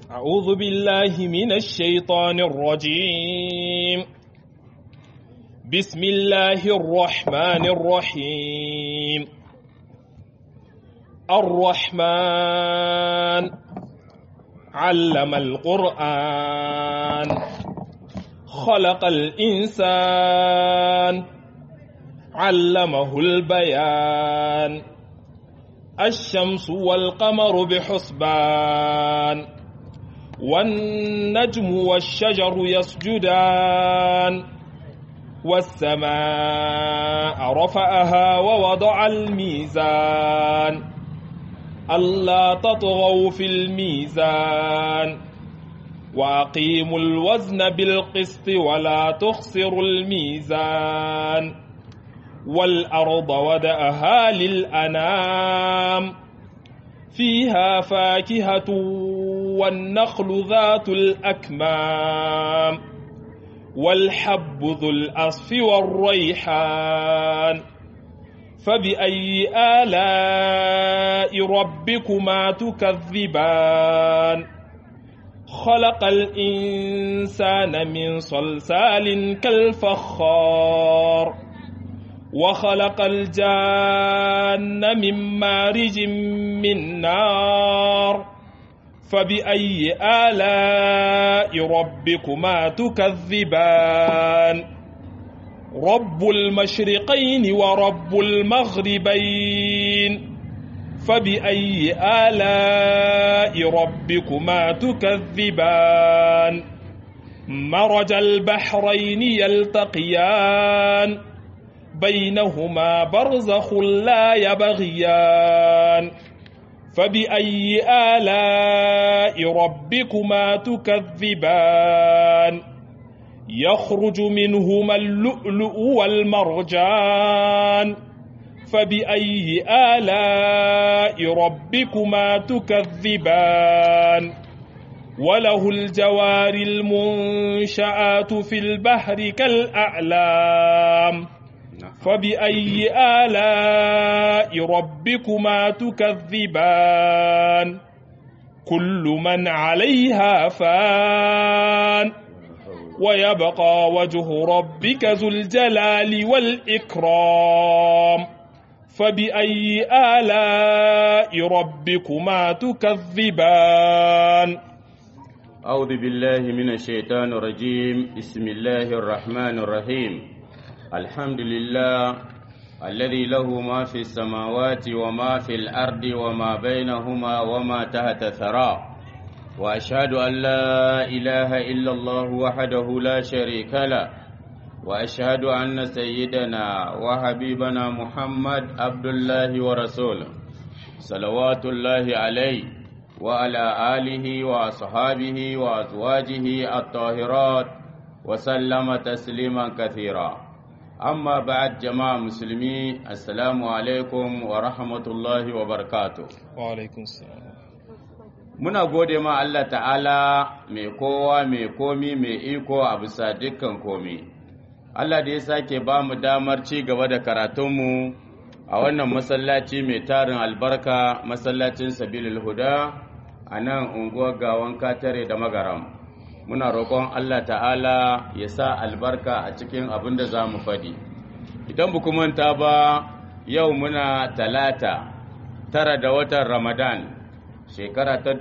أعوذ بالله من الشيطان الرجيم بسم الله الرحمن الرحيم الرحمن علم القرآن خلق الإنسان علمه البيان الشمس والقمر بحسبان والنجم والشجر يسجدان والسماء رفعها ووضع الميزان ألا تطغوا في الميزان وأقيموا الوزن بالقسط ولا تخسروا الميزان والأرض ودأها للأنام فيها فاكهة والنخل ذات الأكمام والحب ذو الأصف والريحان فبأي آلاء ربكما تكذبان خلق الإنسان من صلصال كالفخار وخلق الجان من مارج من نار فبأي آلاء ربكما تكذبان رب المشرقين ورب المغربين فبأي آلاء ربكما تكذبان مرج البحرين يلتقيان بينهما برزخ لا يبغيان فبأي آلاء ربكما تكذبان يخرج منهما اللؤلؤ والمرجان فبأي آلاء ربكما تكذبان وله الجوار المنشآت في البحر كالأعلام فبأي آلاء ربكما تكذبان كل من عليها فان ويبقى وجه ربك ذو الجلال والإكرام فبأي آلاء ربكما تكذبان أعوذ بالله من الشيطان الرجيم بسم الله الرحمن الرحيم الحمد لله الذي له ما في السماوات وما في الأرض وما بينهما وما تحت ثرى وأشهد أن لا إله إلا الله وحده لا شريك له وأشهد أن سيدنا وحبيبنا محمد عبد الله ورسوله صلوات الله عليه وعلى آله وأصحابه وأزواجه الطاهرات وسلم تسليما كثيرا amma ba'ad jama'a musulmi assalamu alaikum wa rahmatullahi wa barakatuh wa alaikum salam muna gode ma Allah ta'ala mai kowa mai komi mai iko a bisa dukkan komi Allah da ya sake ba mu damar ci gaba da karatunmu a wannan masallaci mai tarin albarka masallacin sabilul huda a nan unguwar gawan katare da magaram muna roƙon Allah ta'ala ya sa albarka a cikin abin da za mu faɗi idan bu manta ba yau muna talata tara da watan ramadan shekara ta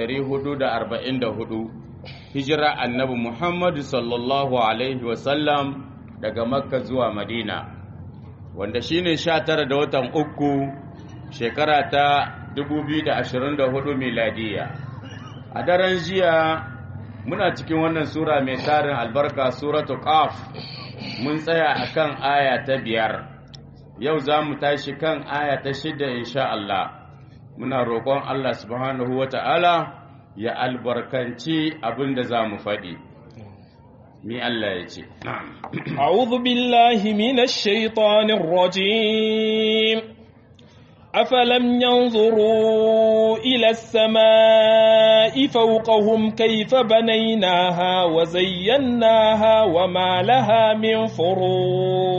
1444 hijira annabi muhammadu sallallahu alaihi wasallam daga makka zuwa madina wanda shine 19 da watan uku shekara ta 2024 miladiya a daren jiya muna cikin wannan sura mai tarin albarka suratu qaf mun tsaya akan aya ta biyar yau za mu tashi kan aya ta shida insha Allah muna roƙon Allah subhanahu wata'ala ya albarkanci abin da za mu faɗi mi Allah ya ce a'udhu billahi minash shaitanir rajim أفلم ينظروا إلى السماء فوقهم كيف بنيناها وزيناها وما لها من فروج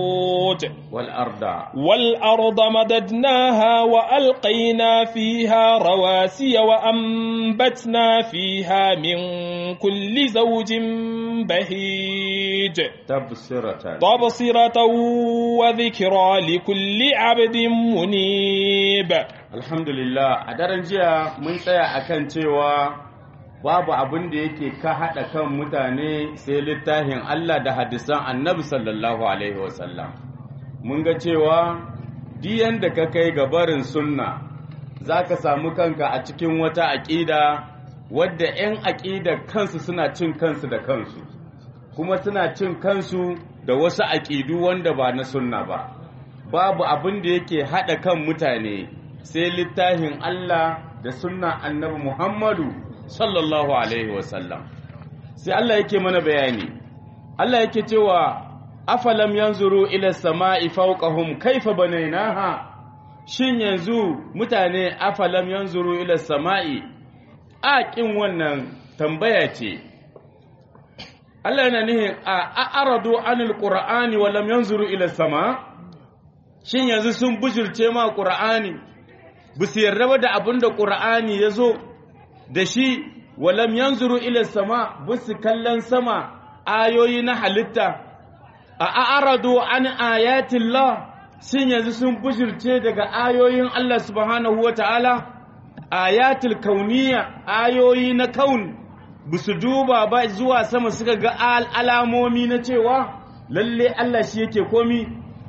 والأرض والأرض مددناها وألقينا فيها رواسي وأنبتنا فيها من كل زوج بهيج تبصرة تبصرة وذكرى لكل عبد منيب Alhamdulillah a daren jiya mun tsaya akan cewa babu abin da yake ka haɗa kan mutane sai littafin Allah da hadisan annabi sallallahu Alaihi wasallam. Mun ga cewa diyan da ka kai ga barin sunna za ka samu kanka a cikin wata aƙida wadda 'yan aƙida kansu suna cin kansu da kansu, kuma suna cin kansu da wasu aƙidu wanda ba na sunna ba. Babu abin da yake haɗa kan mutane sai littafin Allah da sunna annabi Muhammadu sallallahu alaihi wasallam sai Allah yake mana bayani Allah yake cewa afalam yanzuru ila sama'i fawqahum kaifa banaynaha shin yanzu mutane afalam yanzuru ila sama'i a kin wannan tambaya ce Allah yana nihin a aradu anil qur'ani wa lam yanzuru ila sama shin yanzu sun bujurce ma qur'ani bu su yarda ba da abin da ƙura'ani ya zo da shi walam yanzuru ila sama bu su kallon sama ayoyi na halitta a a'aradu an ayatillah shin yanzu sun bushirce daga ayoyin Allah subhanahu wa ta'ala ayatul kauniya ayoyi na kaun bu su duba ba zuwa sama suka ga alamomi na cewa lalle Allah shi yake komi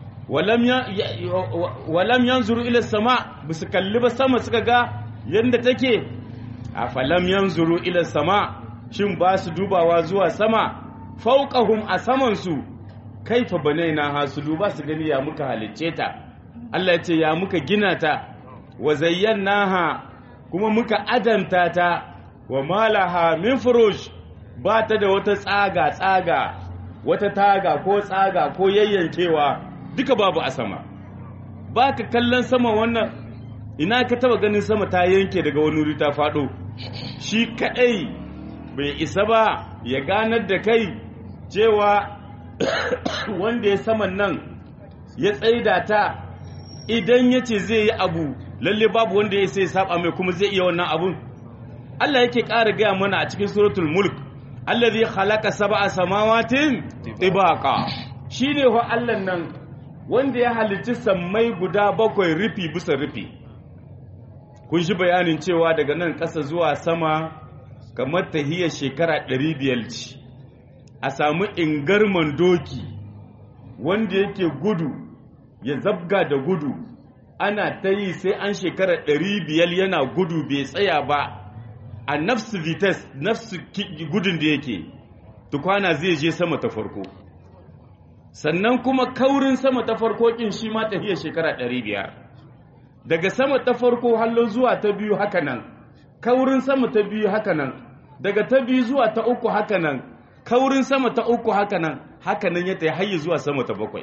walam yanzuru ila sama ba su kalli ba sama suka ga yadda take a falam yanzuru ila sama shin ba su dubawa zuwa sama fauqahum a samansu kaifa banaina ha su duba su gani ya muka halicce ta Allah ya ce ya muka gina ta wa zayyanaha kuma muka adanta ta wa malaha min furush ba ta da wata tsaga tsaga wata taga ko tsaga ko yayyankewa duka babu a sama ba ka kallon sama wannan ina ka taba ganin sama ta yanke daga wani wuri ta faɗo shi kaɗai bai isa ba ya ganar da kai cewa wanda ya saman nan ya tsaida ta idan ya ce zai yi abu lalle babu wanda ya sai saba mai kuma zai iya wannan abun Allah yake ƙara gaya mana a cikin suratul mulk allazi khalaqa sab'a samawatin tibaqa shine ho Allah nan wanda ya halicci sammai guda bakwai rufi bisa rufi kun shi bayanin cewa daga nan ƙasa zuwa sama kamar tahiyar shekara 500 ce a samu ingarman doki wanda yake gudu ya zabga da gudu ana ta yi sai an shekara 500 yana gudu bai tsaya ba a nafsu vites nafsu gudun da yake tukwana zai je sama ta farko sannan kuma kaurin sama ta farko kin shi ma tahiyar shekara ɗari biyar daga sama ta farko hallo zuwa ta biyu haka nan kaurin sama ta biyu haka nan daga ta biyu zuwa ta uku haka nan kaurin sama ta uku haka nan haka nan ya tayi hayyi zuwa sama ta bakwai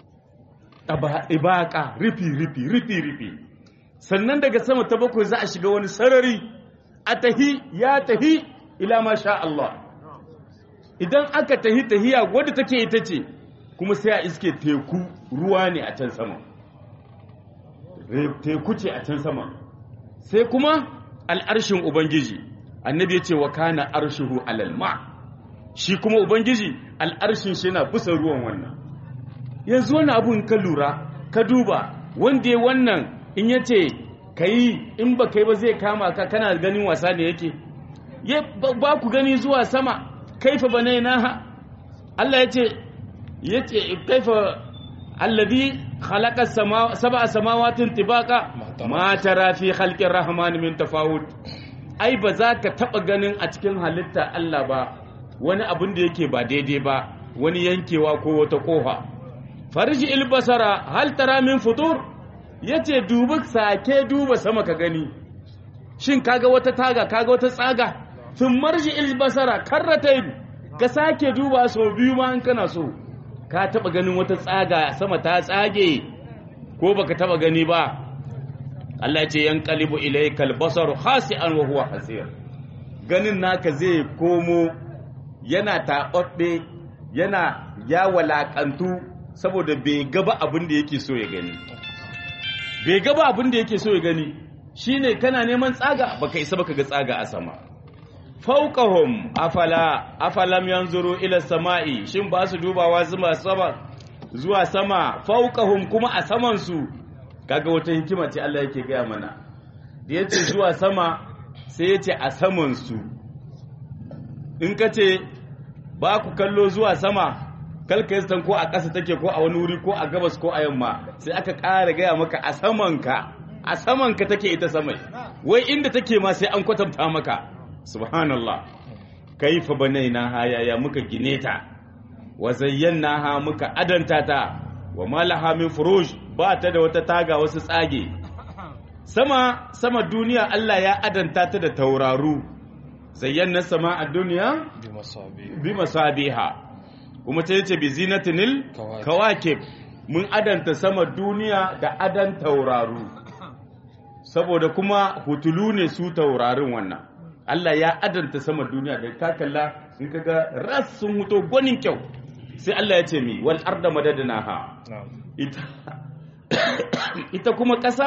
ibaka rifi rifi rifi rifi sannan daga sama ta bakwai za a shiga wani sarari a tahi ya tahi ila ma sha Allah idan aka tahi tahiya wadda take ita ce kuma sai a iske teku ruwa ne a can sama teku ce a can sama sai kuma al'arshin ubangiji annabi ya ce wa kana arshihu alal ma shi kuma ubangiji al'arshin shi yana bisa ruwan wannan yanzu wani abun ka lura ka duba wanda ya wannan in ya ce ka yi in ba kai ba zai kama ka kana ganin wasa ne yake ba ku gani zuwa sama kaifa bane na Allah ya ce yace kaifa alladhi khalaqa sab'a samawatin tibaqa ma tara fi khalqir rahman min tafawut ai ba za ka taba ganin a cikin halitta Allah ba wani abin da yake ba daidai ba wani yankewa ko wata kofa farji ilbasara hal tara min futur yace dubi sake duba sama ka gani shin kaga wata taga kaga wata tsaga sun marji ilbasara karratayn ka sake duba sau biyu ma in kana so ka taba ganin wata tsaga sama ta tsage ko baka taba gani ba Allah ce yan qalibu ilaykal basaru khasi'an wa huwa hasir ganin naka zai komo yana taɓaɓɓe yana ya walaƙantu saboda bai gaba abin da yake so ya gani bai gaba abin da yake so ya gani shine kana neman tsaga baka isa baka ga tsaga a sama fauqahum afala afalam yanzuru ila samai shin ba su dubawa zuwa sama zuwa sama fauqahum kuma a saman su kaga wata hikima ce Allah yake gaya mana da yace zuwa sama sai yace a saman su in kace ba ku kallo zuwa sama kalka yi ko a ƙasa take ko a wani wuri ko a gabas ko a yamma sai aka ƙara gaya maka a samanka a samanka take ita samai wai inda take ma sai an kwatanta maka subhanallah kaifa banaina ha yaya muka gine ta wa zayyana ha muka adanta ta wa malaha min furuj ba ta da wata taga wasu tsage sama sama duniya Allah ya adanta ta da tauraru zayyana sama a duniya bi masabiha kuma ta yace bi zinatinil kawakib mun adanta sama duniya da adan tauraru saboda kuma hutulu ne su taurarin wannan Allah ya adanta sama duniya da ka kalla in kaga ras sun huto gwanin kyau sai Allah ya ce mi wal arda madadnaha ita ita kuma ƙasa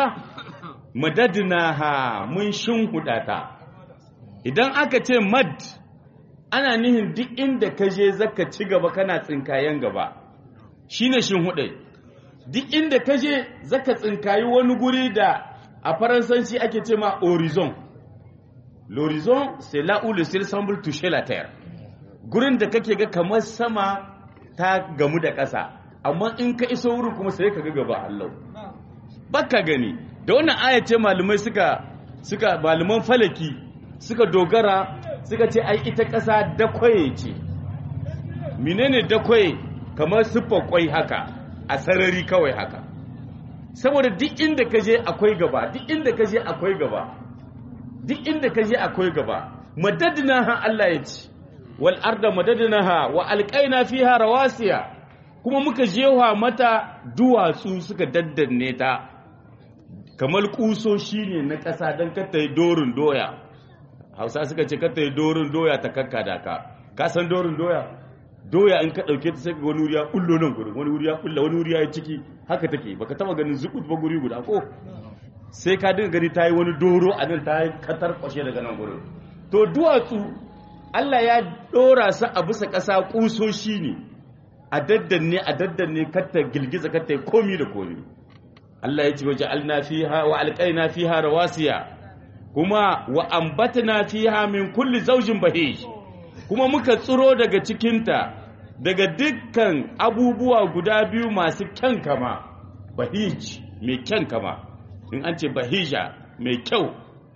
madadnaha mun shinhuda ta idan aka ce mad ana nihin duk inda ka je zaka ci gaba kana tsinkayen gaba shine shinhudai duk inda ka je zaka tsinkayi wani guri da a faransanci ake ce ma horizon l'horizon c'est là où le ciel semble toucher la terre gurin da kake ga kamar sama ta gamu da ƙasa amma in ka iso wurin kuma sai ka ga gaba Allah baka gani da wannan aya ce malumai suka suka malaman falaki suka dogara suka ce ai ita ƙasa dakwaye ce menene dakwaye kamar siffar kwai haka a sarari kawai haka saboda duk inda ka je akwai gaba duk inda ka je akwai gaba duk inda ka je akwai gaba madadina ha Allah ya ce wal arda madadina ha wa alqaina fiha rawasiya kuma muka jewa mata duwatsu suka daddanne ta kamar kusoshi ne na ƙasa don kata yi dorin doya hausa suka ce kata yi dorin doya ta kakka da ka ka san dorin doya doya in ka ɗauke ta sai wani wuri ya kullo nan gurin wani wuri ya kulla wani wuri ya yi ciki haka take baka taba ganin zukut ba guri guda ko sai ka dinga gani ta yi wani doro a nan ta yi katar kwashe daga nan gurin to duwatsu Allah ya ɗora su a bisa ƙasa ƙusoshi ne a daddanne a daddanne katta girgiza katta komi da komi Allah ya ce waje alna fiha wa alqaina fiha rawasiya kuma wa ambatna fiha min kulli zawjin bahij kuma muka tsiro daga cikinta daga dukkan abubuwa guda biyu masu kyan kama bahij mai kyan kama in an ce bahija mai kyau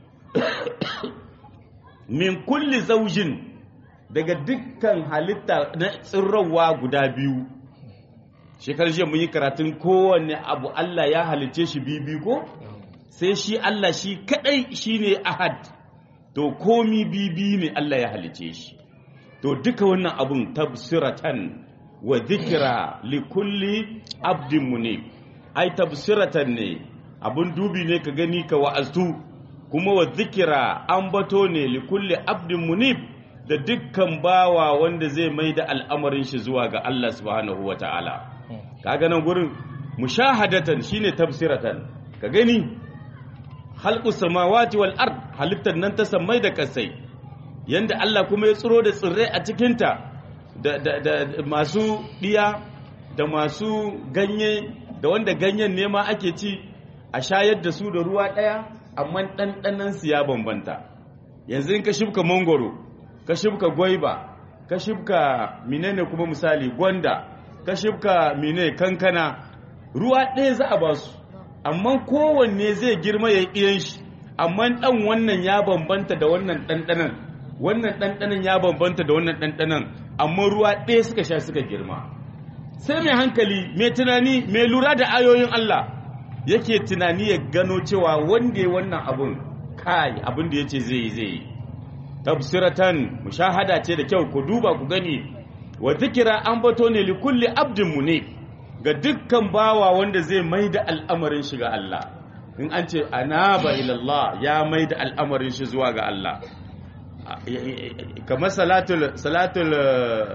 min kulli zaujin daga dukkan halitta na tsirrawa guda biyu shekarar jiya mun yi karatun kowanne abu Allah ya halice shi bibi ko sai shi Allah shi kadai shine ahad to komi bibi ne Allah ya halice shi to duka wannan abun tabsiratan wa dhikra li kulli abdin munib ai tabsiratan ne abun dubi ne ka gani ka wa'aztu kuma wa dhikra ambato ne li kulli abdin munib da dukkan bawa wanda zai mai da al'amarin shi zuwa ga Allah subhanahu wa ta'ala kaga nan gurin mushahadatan shine tafsiratan ka gani halqus samawati wal ard halittar nan ta sammai da kasai yanda Allah kuma ya tsiro da tsirrai a cikinta da, da, da masu ɗiya da masu ganye da wanda ganyen nema ake ci a shayar da su da ruwa ɗaya amma ɗanɗanan su ya bambanta yanzu in ka shibka mangoro ka shibka gwaiba ka shibka menene kuma misali gwanda ka shibka mene kankana ruwa ɗaya za a ba su amma kowanne zai girma ya ɗiyan shi amma ɗan wannan ya bambanta da wannan ɗanɗanan wannan ɗanɗanan ya bambanta da wannan ɗanɗanan amma ruwa ɗaya suka sha suka girma sai mai hankali mai tunani mai lura da ayoyin Allah yake tunani ya gano cewa wanda ya wannan abun kai abin da ya ce zai yi zai yi tafsiratan mushahada ce da kyau ku duba ku gani wa zikira an bato ne li kulli abdin mu ne ga dukkan bawa wanda zai mai da al'amarin shi ga Allah in an ce anaba ila Allah ya mai da al'amarin shi zuwa ga Allah kamar salatul salatul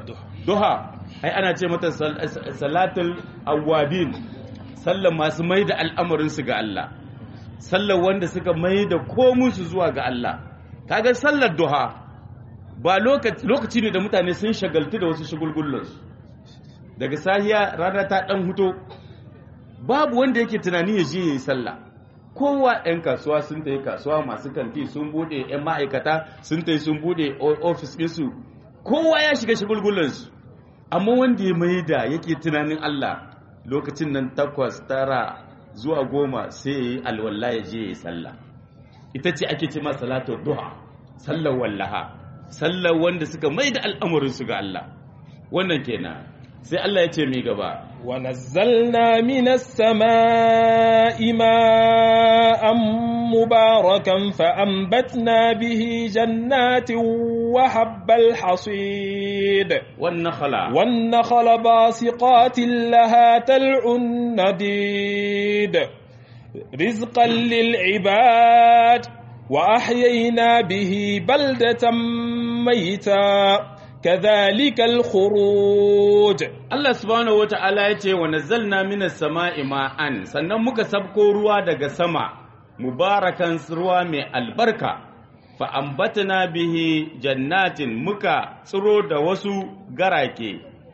duha ai ana ce mata salatul awwabin sallan masu mai da al'amarinsu ga Allah sallar wanda suka mai da komunsu zuwa ga Allah kaga sallar duha ba lokaci ne da mutane sun shagaltu da wasu shagulgullansu daga sahiya rana ta dan huto babu wanda yake tunani ya je yayi sallah kowa 'yan kasuwa sun tayi kasuwa masu kanti sun bude 'yan ma'aikata sun tayi sun bude ofis ɗinsu kowa ya shiga shagulgullansu amma wanda ya mai da yake tunanin Allah lokacin nan takwas tara zuwa goma sai ya yi alwallah ya je ya yi sallah ita ce ake ce masa salatul duha sallar wallaha sallar wanda suka mai da al'amuransu ga Allah wannan kenan sai Allah ya ce mai gaba wa nazzalna minas samaa'i ma'an mubarakan fa anbatna bihi jannatin wa habbal hasid wan nakhla wan nakhla basiqatin laha tal'un nadid rizqan lil ibad wa ahyayna bihi baldatan mayta كذلك الخروج Allah subhanahu wata'ala ya ce wa nazzalna minas sama'i ma'an sannan muka sabko ruwa daga sama mubarakan ruwa mai albarka fa ambatna bihi jannatin muka tsiro da wasu garake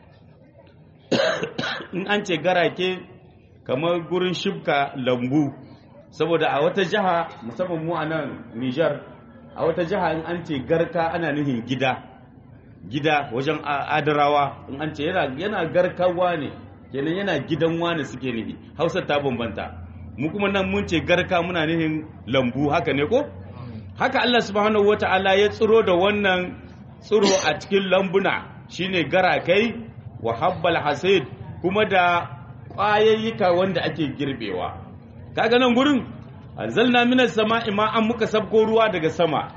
in an ce garake kamar gurin shibka lambu saboda a wata jiha musamman mu a nan Nijar a wata jiha in an ce garka ana nuhin gida gida wajen adarawa in an ce yana garkawa ne kenan yana gidan wani suke nufi hausa ta bambanta mu kuma nan mun ce garka muna nufin lambu haka ne ko haka Allah subhanahu wata'ala ya tsiro da wannan tsiro a cikin lambuna shine garakai wa habbal hasid kuma da ƙwayayyuka wanda ake girbewa kaga nan gurin anzalna minas sama'i ma an muka sabko ruwa daga sama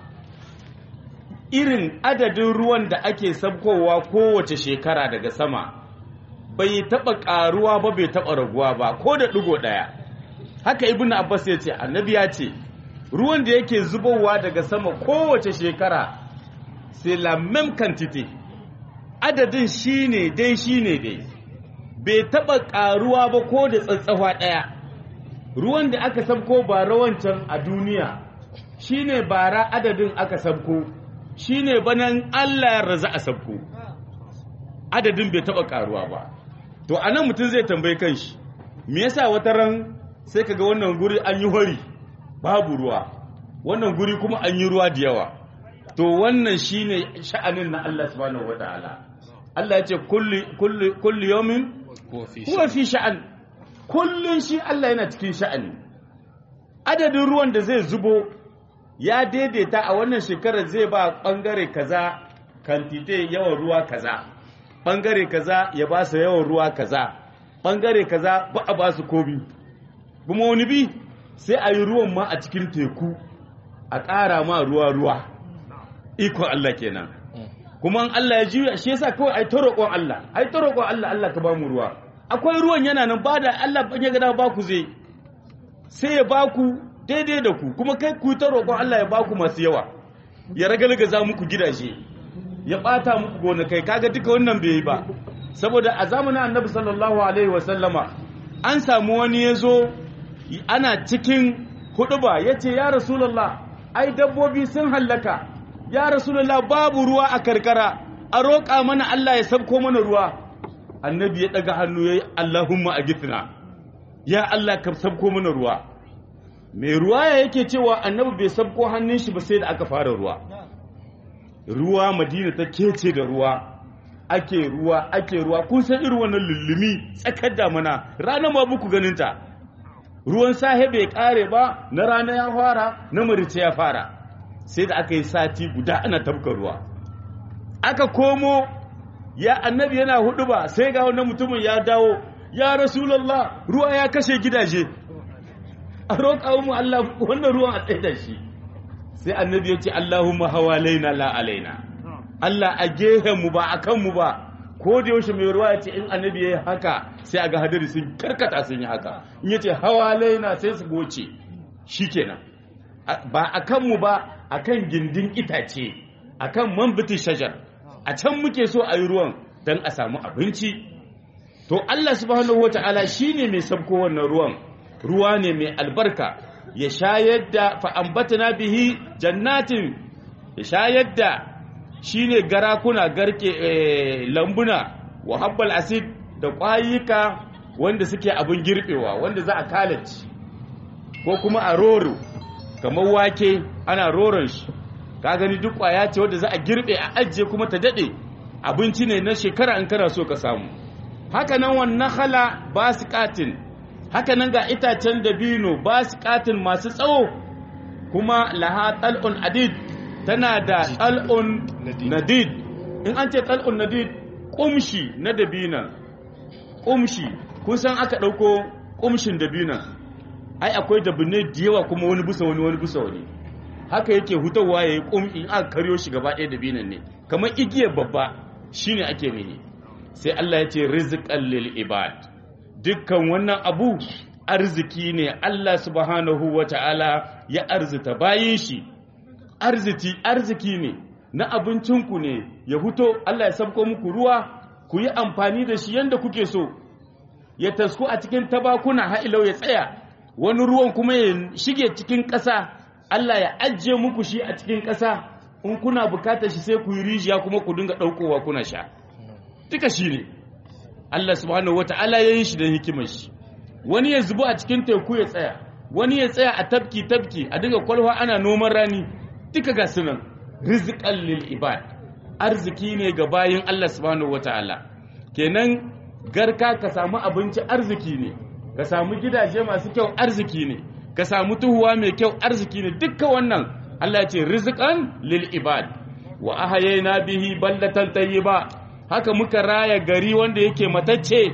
irin adadin ruwan da ake sabkowa kowace shekara daga sama bai taɓa ƙaruwa ba bai taɓa raguwa ba ko da ɗigo ɗaya haka ibn abbas ya ce annabi ya ce ruwan da yake zubowa daga sama kowace shekara c'est la même quantité adadin shine dai shine dai bai taɓa ƙaruwa ba ko da tsatsawa ɗaya ruwan da aka sabko ba rawancan a duniya shine bara adadin aka sabko shine banan Allah ya raza a sabko adadin bai taba karuwa ba to anan mutum zai tambayi kanshi me yasa wata ran sai kaga wannan guri an yi hori babu ruwa wannan guri kuma an yi ruwa da yawa to wannan shine sha'anin na Allah subhanahu wataala Allah ya ce kulli kulli kulli yawmin huwa fi sha'an kullun shi Allah yana cikin sha'ani adadin ruwan da zai zubo ya daidaita a wannan shekarar zai ba ɓangare kaza kantite yawan ruwa kaza ɓangare kaza ya ba su yawan ruwa kaza ɓangare kaza ba a ba su komi kuma wani bi sai a yi ruwan ma a cikin teku a ƙara ma ruwa ruwa ikon Allah kenan kuma an Allah ya juya shi yasa kawai ai ta roƙon Allah ai ta roƙon Allah Allah ka ba mu ruwa akwai ruwan yana nan ba da Allah ban ya gada ba ku zai sai ya ba ku daidai da ku kuma kai ku ta roƙon Allah ya baku masu yawa ya ragalgaza muku gidaje ya ɓata muku gonakai kaga duka wannan bai yi ba saboda a zamanin annabi sallallahu alaihi wa sallama an samu wani ya zo ana cikin huɗuba ya ce ya rasulallah ai dabbobi sun hallaka ya rasulallah babu ruwa a karkara a roƙa mana Allah ya sabko mana ruwa annabi ya ɗaga hannu ya yi Allahumma a gitna ya Allah ka sabko mana ruwa mai ruwa ya yake cewa annabi bai sabko hannun shi ba sai da aka fara ruwa ruwa madina ta kece da ruwa ake ruwa ake ruwa kun san irin wannan lullumi tsakar damana rana ma buku ganin ta ruwan sahe bai kare ba na rana ya fara na marice ya fara sai da aka yi sati guda ana tabka ruwa aka komo ya annabi yana hudu ba sai ga wannan mutumin ya dawo ya rasulullah ruwa ya kashe gidaje a roƙa mu Allah wannan ruwan a tsaye da shi sai annabi ya ce Allahumma hawalaina la alaina Allah a gehen mu ba a kan mu ba ko da yaushe mai ruwa ya ce in annabi ya yi haka sai a ga hadari sun karkata sun yi haka in ya ce hawalaina sai su goce shikenan ba a kan mu ba a kan gindin itace a kan man bitin shajar a can muke so a yi ruwan dan a samu abinci to Allah subhanahu wata'ala shine mai sabko wannan ruwan ruwa ne mai albarka ya shayar da fa'ambatana bihi jannatin ya shayar da shine garakuna garke lambuna wa habbal asid da ƙwayuka wanda suke abin girbewa wanda za a kalaci ko kuma a roro kamar wake ana roron shi ka gani duk ƙwaya ce wanda za a girbe a ajiye kuma ta daɗe abinci ne na shekara in kana so ka samu haka nan wannan hala ba su katin haka nan ga itacen dabino ba su katin masu tsawo kuma laha tal'un adid tana da tal'un nadid in an ce tal'un nadid kumshi na dabina kumshi kun san aka ɗauko kumshin dabina ai akwai dabinai da yawa kuma wani bisa wani wani bisa wani haka yake hutawa ya yi kumshi in aka karyo shi gaba ɗaya dabinan ne kamar igiyar babba shine ake nihi sai Allah ya ce rizqan lil ibad dukkan wannan abu arziki ne Allah subhanahu wata'ala ya arzita bayin shi arziki arziki ne na abincinku ne ya huto Allah ya sabko muku ruwa ku yi amfani da shi yanda kuke so ya tasku a cikin tabakuna ha'ilau ya tsaya wani ruwan kuma ya shige cikin ƙasa Allah ya ajiye muku shi a cikin ƙasa in kuna bukatar shi sai ku yi rijiya kuma ku dinga ɗaukowa kuna sha duka shi ne Allah subhanahu wata'ala ya yi shi da hikimar shi wani ya zubo a cikin teku ya tsaya wani ya tsaya a tafki tafki a dinga kwalwa ana noman rani duka ga sunan rizqan lil ibad arziki ne ga bayin Allah subhanahu wata'ala kenan garka ka samu abinci arziki ne ka samu gidaje masu kyau arziki ne ka samu tuhuwa mai kyau arziki ne dukkan wannan Allah ya ce rizqan lil ibad wa ahayna bihi baldatan tayyiba haka muka raya gari wanda yake matacce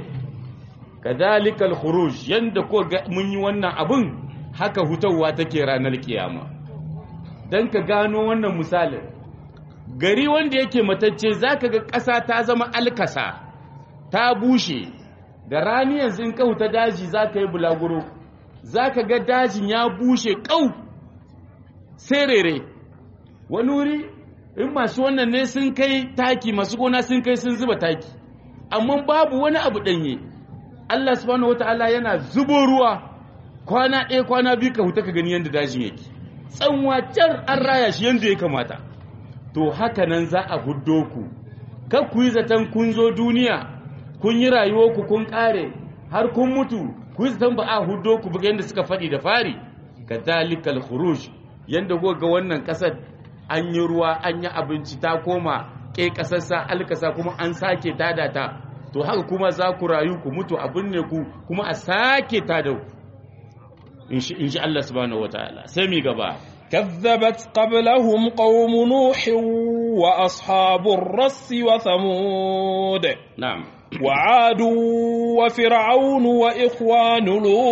kadalikal khuruj yanda ko mun yi wannan abun haka hutawa take ranar kiyama dan ka gano wannan misalin gari wanda yake matacce zaka ga ƙasa ta zama alkasa ta bushe da rani yanzu in ka huta daji zaka yi bulaguro zaka ga dajin ya bushe kau serere wani wuri in masu wannan ne sun kai taki masu gona sun kai sun zuba taki amma babu wani abu danye Allah subhanahu wataala yana zubo ruwa kwana ɗaya kwana biyu ka huta ka gani yadda dajin yake tsanwa car an raya shi yadda ya kamata to haka nan za a huddo ku kar ku yi zaton kun zo duniya kun yi rayuwar ku kun kare har kun mutu ku yi zaton ba a huddo ku buga yadda suka faɗi da fari kadalikal khuruj yanda ga wannan ƙasar an yi ruwa an yi abinci ta koma ke ƙasarsa alkasa kuma an sake tada ta to haka kuma za ku rayu ku mutu a binne ku kuma a sake tada ku in shi Allah subhanahu wataala sai mi gaba كذبت قبلهم قوم نوح وأصحاب الرس وثمود na'am وعاد وفرعون وإخوان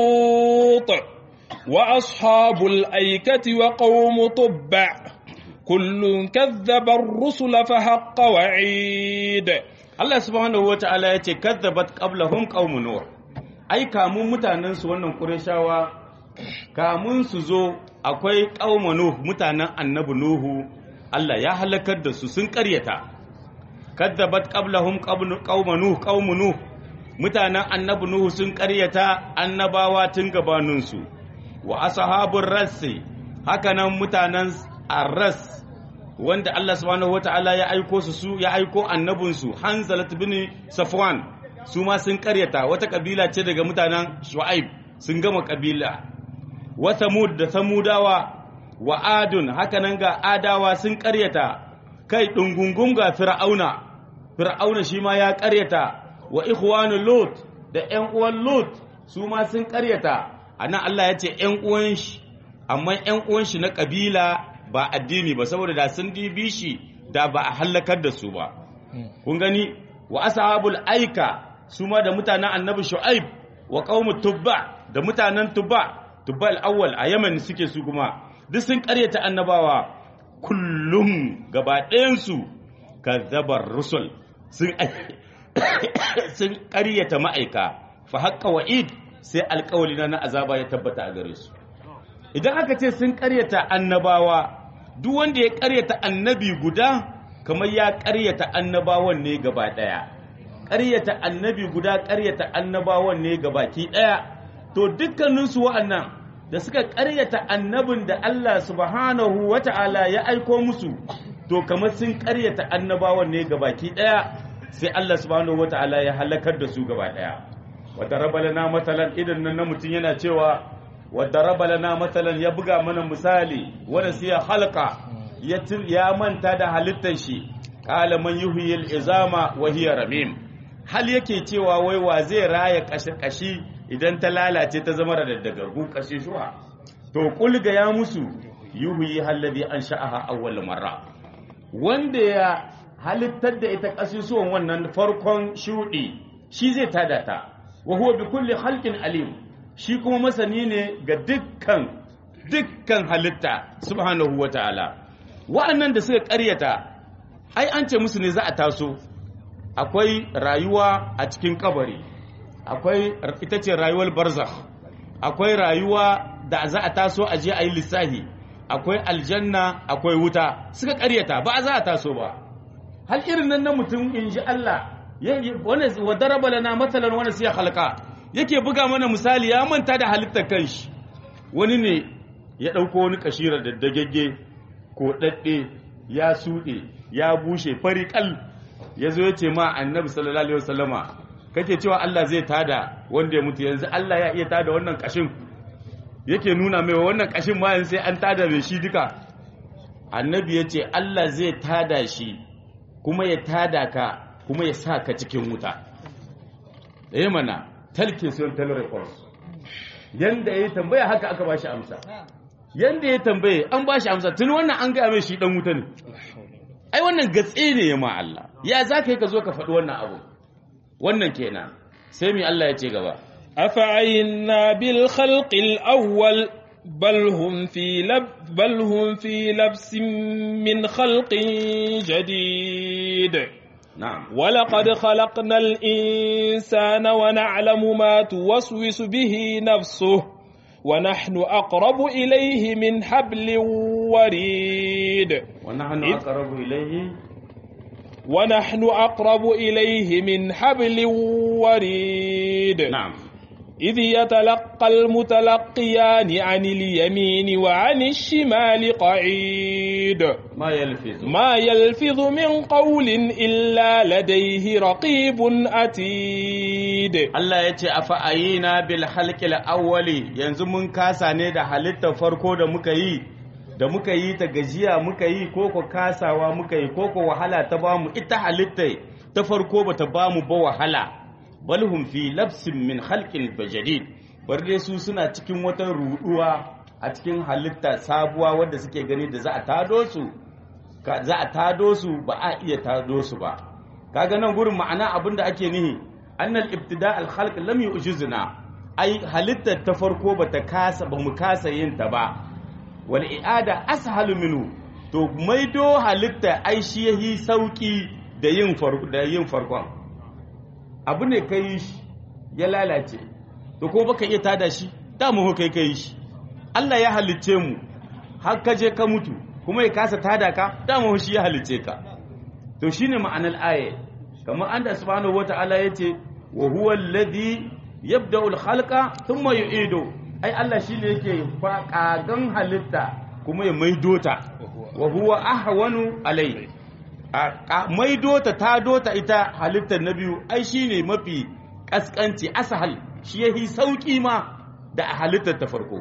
لوط وأصحاب الأيكة وقوم طبع كل كذب الرسل فحق وعيد Allah subhanahu wataala ya ce kazzabat qablahum qaumun nuh ai kamun mutanen su wannan qurayshawa kamun su zo akwai qaumun nuh mutanen annabi nuhu Allah ya halakar da su sun karyata kazzabat qablahum qaumun nuh qaumun nuh mutanen annabi nuhu sun karyata annabawa tun gabanin su wa ashabur rassi hakanan mutanen arras wanda Allah subhanahu wata'ala ya aiko su su ya aiko annabinsu Hanzalat bin Safwan su ma sun karyata wata kabila ce daga mutanen Shu'aib sun gama kabila wa Samud da Samudawa wa Adun hakanan ga Adawa sun karyata kai dungungun ga Fir'auna Fir'auna shi ma ya karyata wa ikhwanu Lut da ƴan uwan Lut su ma sun karyata anan Allah ya ce ƴan uwan shi amma ƴan uwan shi na kabila ba addini ba saboda da sun dibi shi da ba a hallakar da su ba kun gani wa ashabul aika su ma da mutanen annabi shu'aib wa qaumut tubba da mutanen tubba tubba al-awwal a yaman suke su kuma duk sun karyata annabawa kullum gaba ɗayan su kazzabar rusul sun sun karyata ma'aika fa haqqa wa'id sai alƙawali na azaba ya tabbata a gare su idan aka ce sun karyata annabawa duk wanda ya karyata annabi guda kamar ya karyata annabawan ne gaba daya ƙaryata annabi guda ƙaryata annabawan ne ga baki ɗaya to dukkaninsu wa'annan da suka ƙaryata annabin da Allah subhanahu wata'ala ya aiko musu to kamar sun ƙaryata annabawan ne ga baki ɗaya sai Allah subhanahu wata'ala ya halakar da su gaba ɗaya wadda rabalana matalan idan nan na mutum yana cewa wadda rabalana matalan ya buga mana misali wanda sai ya halka ya manta da halittar shi qala man yuhyil izama wa hiya ramim hal yake cewa wai wa zai raya kashi kashi idan ta lalace ta zama da dagargu kashi shuwa to kulga ya musu yuhyi alladhi ansha'aha awwal marra wanda ya halittar da ita kasusuwan wannan farkon shudi shi zai tada ta wa huwa bi kulli khalqin alim shi kuma masani ne ga dukkan dukkan halitta subhanahu wataala wa'annan da suka ƙaryata ai an ce musu ne za a taso akwai rayuwa a cikin kabari akwai ita ce rayuwar barzakh akwai rayuwa da za a taso a je a yi lissahi akwai aljanna akwai wuta suka karyata ba za a taso ba hal irin nan na mutum in ji Allah wani wa daraba lana matsalan wani siya halka yake buga mana misali ya manta da halittar kanshi wani ne ya ɗauko wani kashirar da dagagge ko ɗaɗɗe ya suɗe ya bushe fari kal ya zo ya ce ma annabi sallallahu alaihi wasallama kake cewa Allah zai tada wanda ya mutu yanzu Allah ya iya tada wannan kashin yake nuna mai wannan kashin ma yanzu sai an tada mai shi duka annabi ya ce Allah zai tada shi kuma ya tada ka kuma ya sa ka cikin wuta ɗaya mana talke sun telerecords yanda ya tambaya haka aka ba shi amsa yanda ya tambaye an ba shi amsa tun wannan an gaya mai shi dan wuta ne ai wannan gatse ne ya ma Allah ya za ka yi ka zo ka faɗi wannan abu wannan kenan sai mi Allah ya ce gaba afa'ayna bil khalqil awwal bal hum fi lab bal hum fi labsin min khalqin jadid na'am ولقد خلقنا الإنسان ونعلم ما توسوس به نفسه ونحن أقرب إليه من حبل وريد ونحن إذ- أقرب إليه ونحن أقرب إليه من حبل وريد نعم إذ يتلقى المتلقيان عن اليمين وعن الشمال قعيد ما يلفظ ما يلفظ من قول إلا لديه رقيب أتيد Allah ya ce a fa'ayina bil halkil awwali yanzu mun kasa ne da halittar farko da muka yi da muka yi ta gajiya muka yi koko kasawa muka yi koko wahala ta bamu ita halittar ta farko bata bamu ba wahala balhum fi labsin min halkin bajadid bar dai su suna cikin wata ruduwa a cikin halitta sabuwa wadda suke gani da za a tado su ka- za a tado su ba a iya tado su ba kaga nan gurin ma'ana abin da ake nihi annal ibtida al khalq lam yu'jizna ai halittar ta farko bata kasa ba mu kasa yin ta ba wal i'ada ashalu minhu to maido halitta ai shi yahi sauki da yin farko da yin farkon abu ne kai shi ya lalace to ko baka iya tada shi da mu kai kai shi Allah ya halicce mu har ka je ka mutu kuma ya kasa tada ka da mu shi ya halicce ka to shine ma'anar aya kamar anda subhanahu wata'ala yace wa huwa alladhi yabda'u al-khalqa thumma yu'idu ai Allah shine yake faƙagan halitta kuma ya maido ta wa huwa ahwanu alai a maido ta ta dota ita halittar na biyu ai shine mafi kaskanci asahal shi yahi sauki ma da a halittar ta farko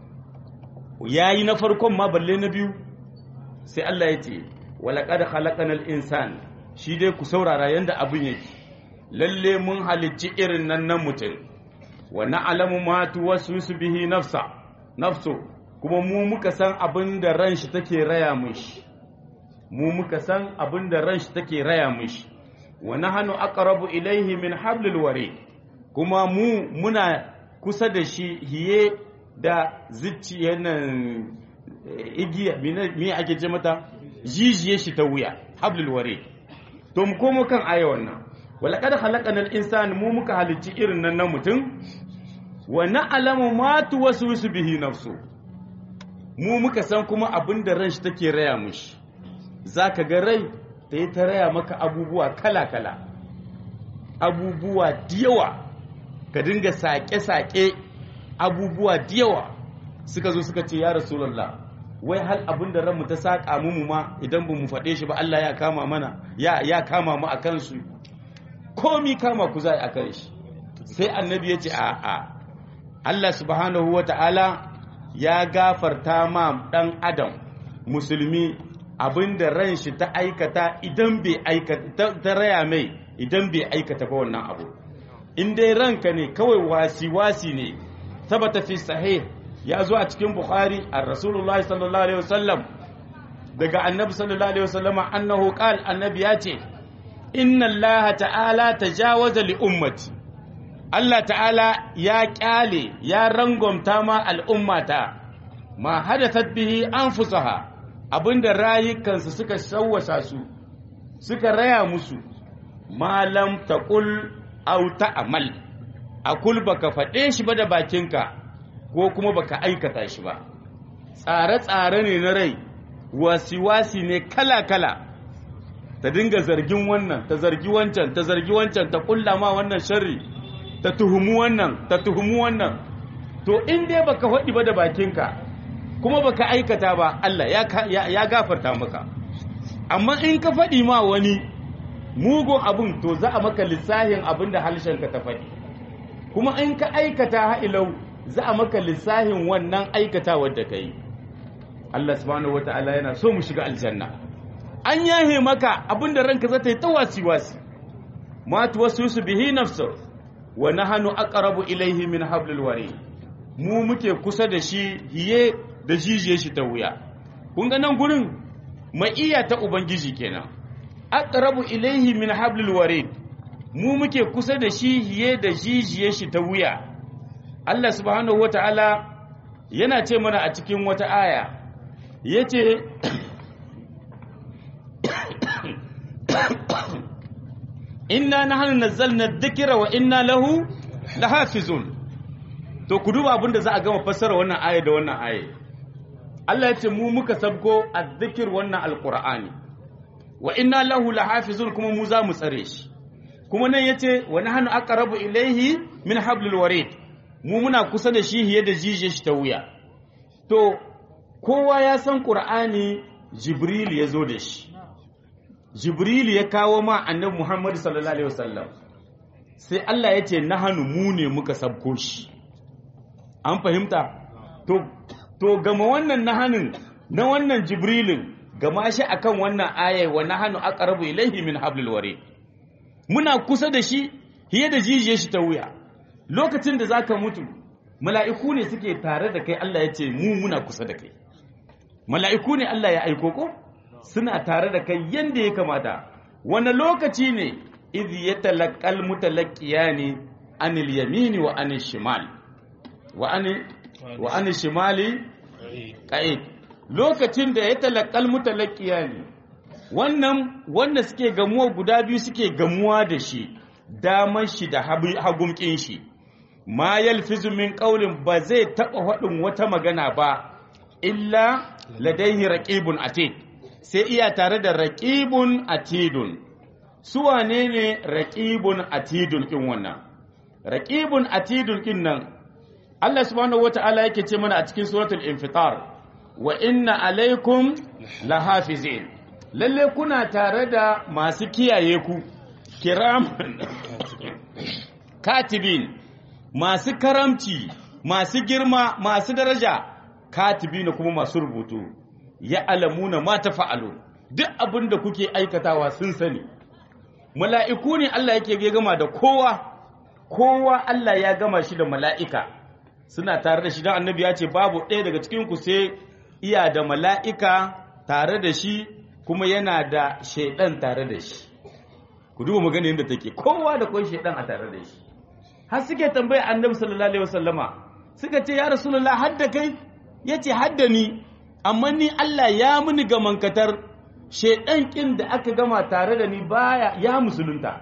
yayi na farkon ma balle na biyu sai Allah ya ce walaƙad khalaqanal insan shi dai ku saurara yanda abin yake lalle mun halicci irin nan nan mutum wa na'lamu ma tuwaswisu bihi nafsa nafsu kuma mu muka san abin da ran shi take raya mishi mu muka san abin da ran shi take raya mishi wa nahnu aqrabu ilayhi min hablil warid kuma mu muna kusa da shi hiye da zuciyar nan igiya me ake ce mata jijiye shi ta wuya hablul ware to mu komo kan aya wannan wala kad khalaqanal insana mu muka halicci irin nan na mutum wa na'lamu ma tuwaswisu bihi nafsu mu muka san kuma abin da ran shi take raya mishi zaka ga rai ta yi ta raya maka abubuwa kala kala abubuwa diyawa ka dinga sake-sake abubuwa diyawa suka zo suka ce ya rasulallah wai hal abin da ranmu ta saƙa mu ma idan ba mu faɗe shi ba Allah ya kama mana ya ya kama mu a kansu komi kama ku za a kan shi sai annabi ya ce a a Allah subhanahu wa ta'ala ya gafarta ma ɗan adam musulmi abin da ran shi ta aikata idan bai aikata ta raya mai idan bai aikata ba wannan abu in dai ranka ne kawai wasi-wasi ne sabata fi sahih ya zo a cikin bukhari a rasulullahi sallallahu alaihi wasallam daga annabi sallallahu alaihi wasallam annahu qal annabi ya ce inna allaha ta'ala tajawaza li ummati Allah ta'ala ya kyale ya rangwamta ma al'ummata ma hadathat bihi anfusaha abinda rayukansu suka shawwasa su suka raya musu malam taqul aw ta'mal akul baka faɗe shi ba da bakinka ko kuma baka aikata shi ba tsare-tsare ne na rai wasi-wasi ne kala-kala ta dinga zargin wannan ta zargi wancan ta zargi wancan ta kulla ma wannan sharri ta tuhumu wannan ta tuhumu wannan to in dai baka faɗi ba da bakinka kuma baka aikata ba Allah ya gafarta maka amma in ka faɗi ma wani mugun abin to za a maka lissahin abin da ka ta faɗi kuma in ka aikata ha'ilau za a maka lissahin wannan aikata wadda ka yi Allah subhanahu wata'ala yana so mu shiga aljanna an yahe maka abin da ranka za ta yi ta wasi-wasi matu wasu su bihi nafsa wa nahanu aqrabu ilaihi min hablil wari mu muke kusa da shi hiye da jijiye shi ta wuya kun ga nan gurin iya ta ubangiji kenan aqrabu ilaihi min hablil warid mu muke kusa da shi hiye da jijiye shi ta wuya Allah subhanahu wata'ala yana ce mana a cikin wata aya yace inna nahnu nazzalna dhikra wa inna lahu lahafizun to ku duba abinda za a gama fassara wannan aya da wannan aya Allah ya ce mu muka sabko azzikir wannan alqur'ani wa inna lahu lahafizun kuma mu za mu tsare shi kuma nan yace wa nahnu aqrabu ilayhi min hablil warid mu muna kusa da shi hiye da jije shi ta wuya to kowa ya san qur'ani jibril ya zo da shi jibril ya kawo ma annabi muhammad sallallahu alaihi wasallam sai Allah ya ce nahnu mu ne muka sabko shi an fahimta to to gama wannan nahanin na wannan jibrilin gama shi akan wannan ayai wa nahnu aqrabu ilayhi min hablil warid muna kusa da shi hiye da jijiyar shi ta wuya lokacin da zaka mutu mala'iku ne suke tare da kai Allah ya ce mu muna kusa da kai mala'iku ne Allah ya aiko ko suna tare da kai yanda ya kamata wani lokaci ne idh yatalaqal mutalaqiyani anil yamini wa anil shimal wa anil wa anil shimali qa'id lokacin da ya talaqqal mutalaqiyani wannan wanda suke gamuwa guda biyu suke gamuwa da shi damar shi da hagumkin shi ma yalfizu min qaulin ba zai taba faɗin wata magana ba illa ladaihi raqibun atid sai iya tare da raqibun atidun su wane ne raqibun atidun kin wannan raqibun atidun kin nan Allah subhanahu wata'ala yake ce mana a cikin suratul infitar wa inna alaikum lahafizin lalle kuna tare da masu kiyaye ku kiraman katibin masu karamci masu girma masu daraja katibin kuma masu rubutu ya alamuna ma ta fa'alu duk abin da kuke aikatawa sun sani mala'iku ne Allah yake gama da kowa kowa Allah ya gama shi da mala'ika suna tare da shi don annabi ya ce babu ɗaya daga cikinku sai iya da mala'ika tare da shi kuma yana da shaidan tare da shi ku duba magana yadda take kowa da kwan shaidan a tare da shi har suke tambaya annabi sallallahu alaihi wasallama suka ce ya rasulullah hadda kai yace hadda ni amma ni Allah ya muni ga mankatar shaidan kin da aka gama tare da ni baya ya musulunta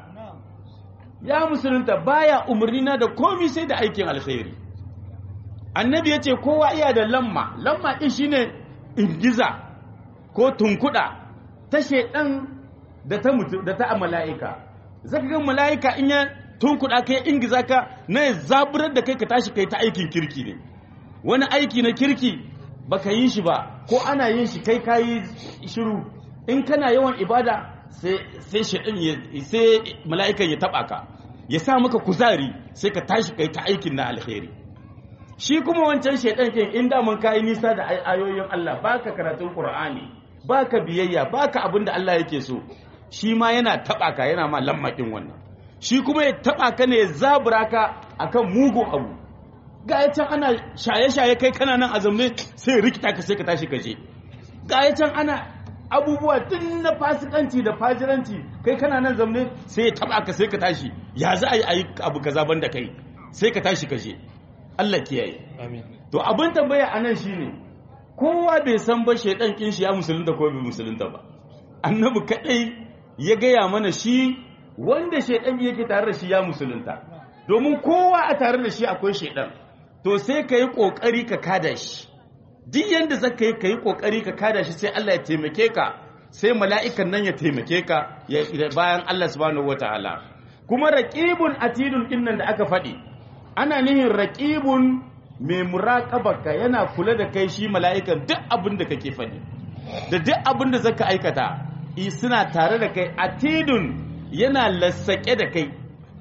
ya musulunta baya umarni na da komi sai da aikin alkhairi annabi yace kowa iya da lamma lamma din shine ingiza ko tunkuda ta shaidan da ta mutu da ta mala'ika zaka ga mala'ika in ya tunkuɗa ka ya ingiza ka na ya zaburar da kai ka tashi kai ta aikin kirki ne wani aiki na kirki baka yi shi ba ko ana yin shi kai kayi shiru in kana yawan ibada sai shaɗin sai mala'ikan ya taɓa ka ya sa maka kuzari sai ka tashi kai ta aikin na alheri shi kuma wancan shaɗan ke in daman kayi nisa da ayoyin Allah baka karatun Qur'ani baka biyayya baka abin da Allah yake so shi ma yana taɓa ka yana ma lammakin wannan shi kuma ya taɓa ka ne ya zabura ka akan mugun abu ga can ana shaye-shaye kai kana nan a zamne sai rikita ka sai ka tashi ka je ga can ana abubuwa tun na fasikanci da fajiranci kai kana nan zamne sai ya taba ka sai ka tashi ya za a yi ayi abu kaza banda kai sai ka tashi ka je Allah kiyaye amin to abin tambaya anan shine kowa bai san ba shedan kin shi ya musulunta ko bai musulunta ba annabi kadai ya gaya mana shi wanda shedan yake tare da shi ya musulunta domin kowa a tare da shi akwai shedan to sai ka yi ƙoƙari ka kada shi duk yadda za ka yi ka yi ƙoƙari ka kada shi sai Allah ya taimake ka sai mala'ikan nan ya taimake ka bayan Allah subhanahu wa ta'ala kuma raƙibun atidun ɗin nan da aka faɗi ana nihin raƙibun mai muraƙabarka yana kula da kai shi mala'ikan duk abin da kake faɗi da duk abin da zaka aikata suna tare da kai atidun yana lassaƙe da kai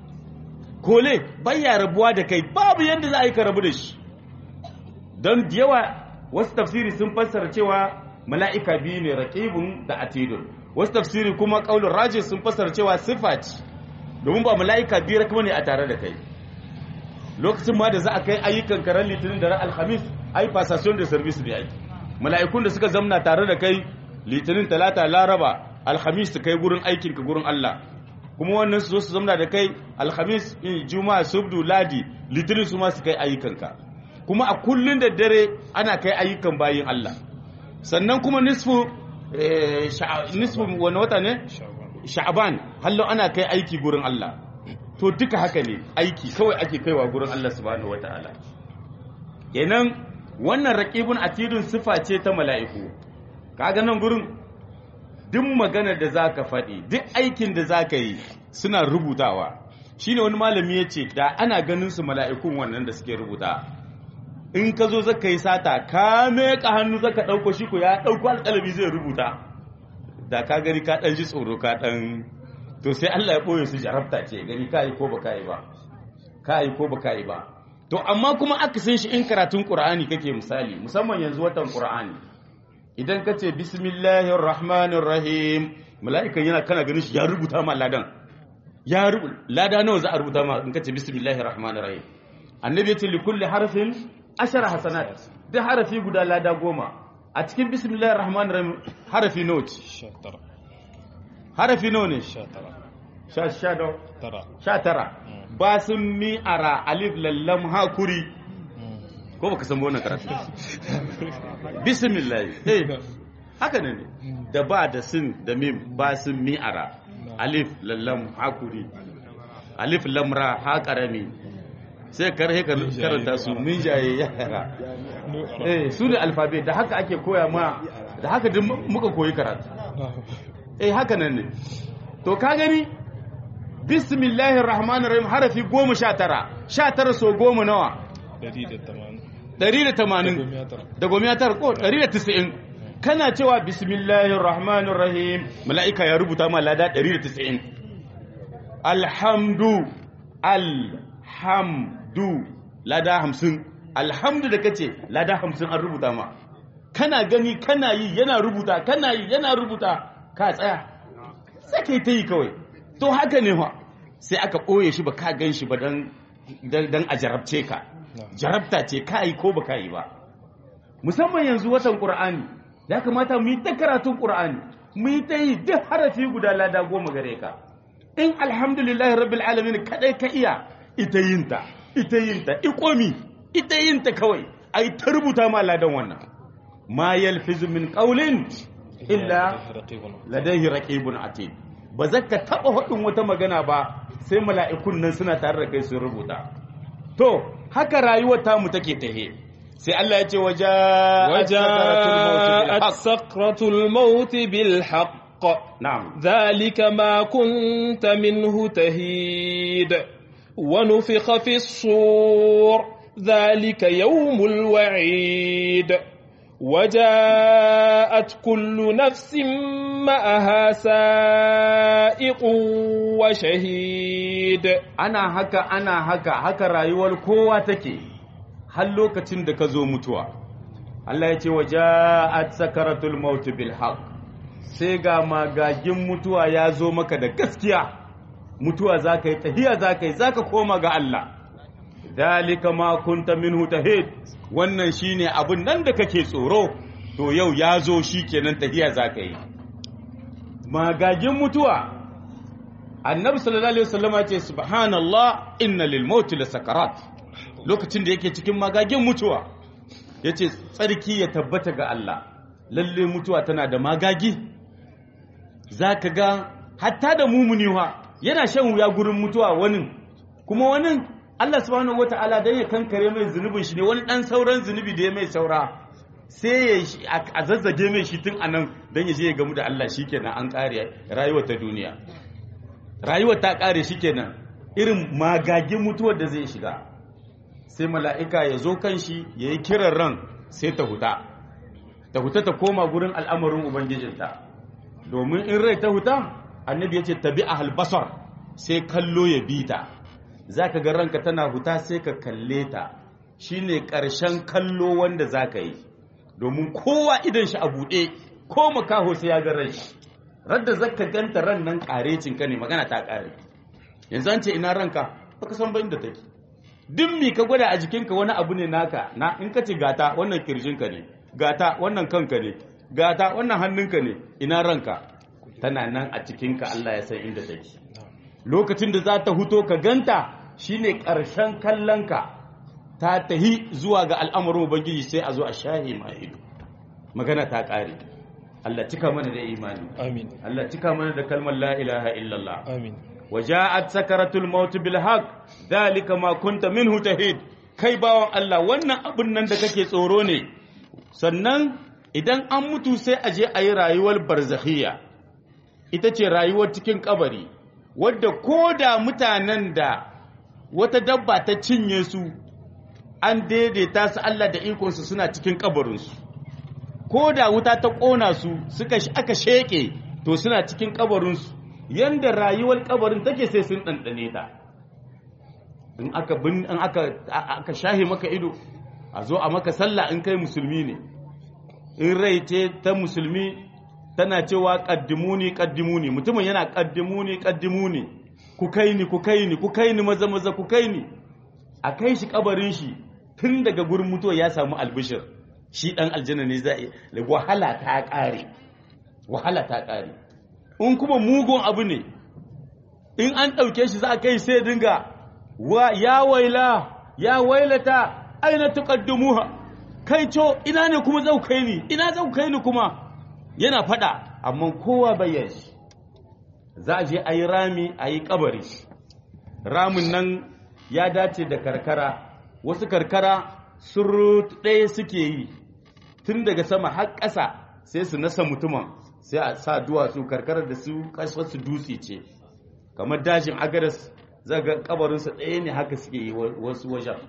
kole baya rabuwa da kai babu yadda za a yi ka rabu da shi don da yawa wasu tafsiri sun fassara cewa mala'ika biyu ne raƙibun da atidun wasu tafsiri kuma ƙaunin rajin sun fassara cewa siffa ce domin ba mala'ika biyu rakama ne a tare da kai lokacin ma da za a kai ayyukan karen litinin da ran alhamis ai fasasyon da service da aiki mala'ikun da suka zamna tare da kai litinin talata laraba alhamis su kai gurin aikinka gurin allah kuma wannan su zo su zamna da kai alhamis juma'a subdu ladi litinin su ma su kai ayyukanka kuma a kullun da dare ana kai ayyukan bayin Allah sannan kuma nisfu nisfu wani wata ne sha'ban hallo ana kai aiki gurin Allah to duka haka ne aiki kawai ake kaiwa gurin Allah subhanahu wataala kenan wannan raqibun atidun sifa ce ta mala'iku kaga nan gurin duk maganar da za ka faɗi duk aikin da za ka yi suna rubutawa shi ne wani malami ya ce da ana ganin su mala'ikun wannan da suke rubuta in ka zo zaka yi sata ka meka hannu zaka ɗauko shi ko ya ɗauko alƙalami zai rubuta da ka gani ka ɗan ji tsoro ka ɗan to sai Allah ya ɓoye su jarabta ce gani ka yi ko ba ka yi ba ka yi ko ba ka yi ba to amma kuma aka san shi in karatun ƙur'ani kake misali musamman yanzu watan ƙur'ani idan ka ce bismillahir rahmanir rahim mala'ikan yana kana ganin shi ya rubuta ma ladan ya rubuta lada nawa za a rubuta ma in ka ce bismillahir rahmanir rahim annabi ya ce li kulli harfin ashara hasanat da harafi guda lada goma a cikin bismillahir rahmanir rahim harafi nawa ce harafi nawa ne sha sha sha tara ba sun mi ara alif lallam hakuri ko baka san wannan karatu bismillah eh haka ne da ba da sin da mim ba sun mi'ara alif lallam hakuri alif lamra ha karami sai karhe ka karanta su min jaye yara eh su ne alfabe da haka ake koya ma da haka duk muka koyi karatu eh haka nan ne to ka gani bismillahir rahmanir rahim harafi goma sha tara sha tara so goma nawa 180 da gomiya tara ko 190 kana cewa bismillahir rahmanir rahim mala'ika ya rubuta ma lada 190 alhamdu alhamdu lada 50 alhamdu da kace lada 50 an rubuta ma kana gani kana yi yana rubuta kana yi yana rubuta ka tsaya sai kai ta yi kawai to haka ne fa sai aka ɓoye shi ba ka gan shi ba dan a jarabce ka jarabta ce ka yi ko ba ka yi ba musamman yanzu watan ƙur'ani ya kamata mu yi ta karatun ƙur'ani mu yi ta yi duk harafi guda lada goma gare ka in alhamdulillahi rabbil alamin kadai ka iya ita yinta ita yinta ikomi ita yinta kawai ai ta rubuta ma ladan wannan ma yalfizu min qawlin illa ladayhi raqibun atid ba zaka taba hudin wata magana ba sai mala'ikun nan suna tare da kai sun rubuta to haka rayuwar tamu take tahe sai Allah ya ce waja'at sakratul maut bil haqq na'am ذلك ما كنت منه تهيد ونفخ في الصور ذلك يوم الوعيد وجاءت كل نفس معها سائق وشهيد ana haka ana haka haka rayuwar kowa take har lokacin da ka zo mutuwa Allah ya ce wa ja'at sakaratul maut bil haqq sai ga magagin mutuwa ya zo maka da gaskiya mutuwa zaka yi tahiya zaka yi zaka koma ga Allah dalika ma kunta minhu tahid wannan shine abun nan da kake tsoro to yau ya zo shikenan tahiya zaka yi magagin mutuwa annabi sallallahu alaihi wasallam ya ce subhanallah inna lil maut la sakarat lokacin da yake cikin magagin mutuwa yace tsarki ya tabbata ga Allah lalle mutuwa tana da magagi zaka ga hatta da mumuni yana shan wuya gurin mutuwa wani kuma wani Allah subhanahu wataala dan ya kankare mai zunubin shi ne wani dan sauran zunubi da ya mai saura sai ya a zazzage mai shi tun anan dan ya je ya gamu da Allah shikenan an kare rayuwar ta duniya rayuwar ta kare shikenan irin magagin mutuwar da zai shiga sai mala'ika ya zo kan shi ya yi kiran ran sai ta huta ta huta ta koma gurin al'amarin ubangijinta domin in rai ta huta annabi ya ce tabi a halbasar sai kallo ya bi ta za ka ga ranka tana huta sai ka kalle ta shi ne ƙarshen kallo wanda za ka yi domin kowa idan shi a buɗe ko makaho sai ya ga ran shi radda zaka ganta ran nan ƙarecinka ne magana ta ƙare yanzu an ce ina ranka baka san bayin da take duk mi ka gwada a jikinka wani abu ne naka na in ka ce gata wannan kirjinka ne gata wannan kanka ne gata wannan hannunka ne ina ranka tana nan a cikinka Allah ya san inda take lokacin da za ta huto ka ganta shine ƙarshen kallonka ta tahi zuwa ga al'amarin ubangiji sai a zo a shahi ma ido magana ta ƙare Allah cika mana da imani amin Allah cika mana da kalmar la ilaha illallah amin وجاءت سكرة الموت بالحق ذلك ما كنت منه تهيد kai bawan Allah wannan abin nan da kake tsoro ne sannan idan an mutu sai a je a yi rayuwar barzakhiya ita ce rayuwar cikin kabari wadda ko da mutanen da wata dabba ta cinye su an daidaita su Allah da ikonsu suna cikin kabarinsu ko da wuta ta ƙona su suka aka sheƙe to suna cikin kabarinsu yanda rayuwar kabarin take sai sun ɗanɗane ta in aka bin in aka aka shahe maka ido a zo a maka sallah in kai musulmi ne in rai ce ta musulmi tana cewa qaddimuni qaddimuni mutumin yana qaddimuni qaddimuni ku kai ni ku kai ni ku kai ni maza maza ku kai ni a kai shi kabarin shi tun daga gurin mutuwa ya samu albishir shi dan aljanna ne zai wahala ta kare wahala ta kare in kuma mugun abu ne in an ɗauke shi za a kai sai dinga wa ya waila ya wailata aina tuqaddumuha kai co ina ne kuma zau kai ni ina zau kai ni kuma yana fada amma kowa bayyana shi za a je a yi rami a yi kabari ramin nan ya dace da karkara wasu karkara surut ɗaya suke yi tun daga sama har ƙasa sai su nasa mutumin sai a sa duwatsu karkarar da su su dutse ce kamar dajin agadas zaga kabarinsa ɗaya ne haka suke yi wasu wajen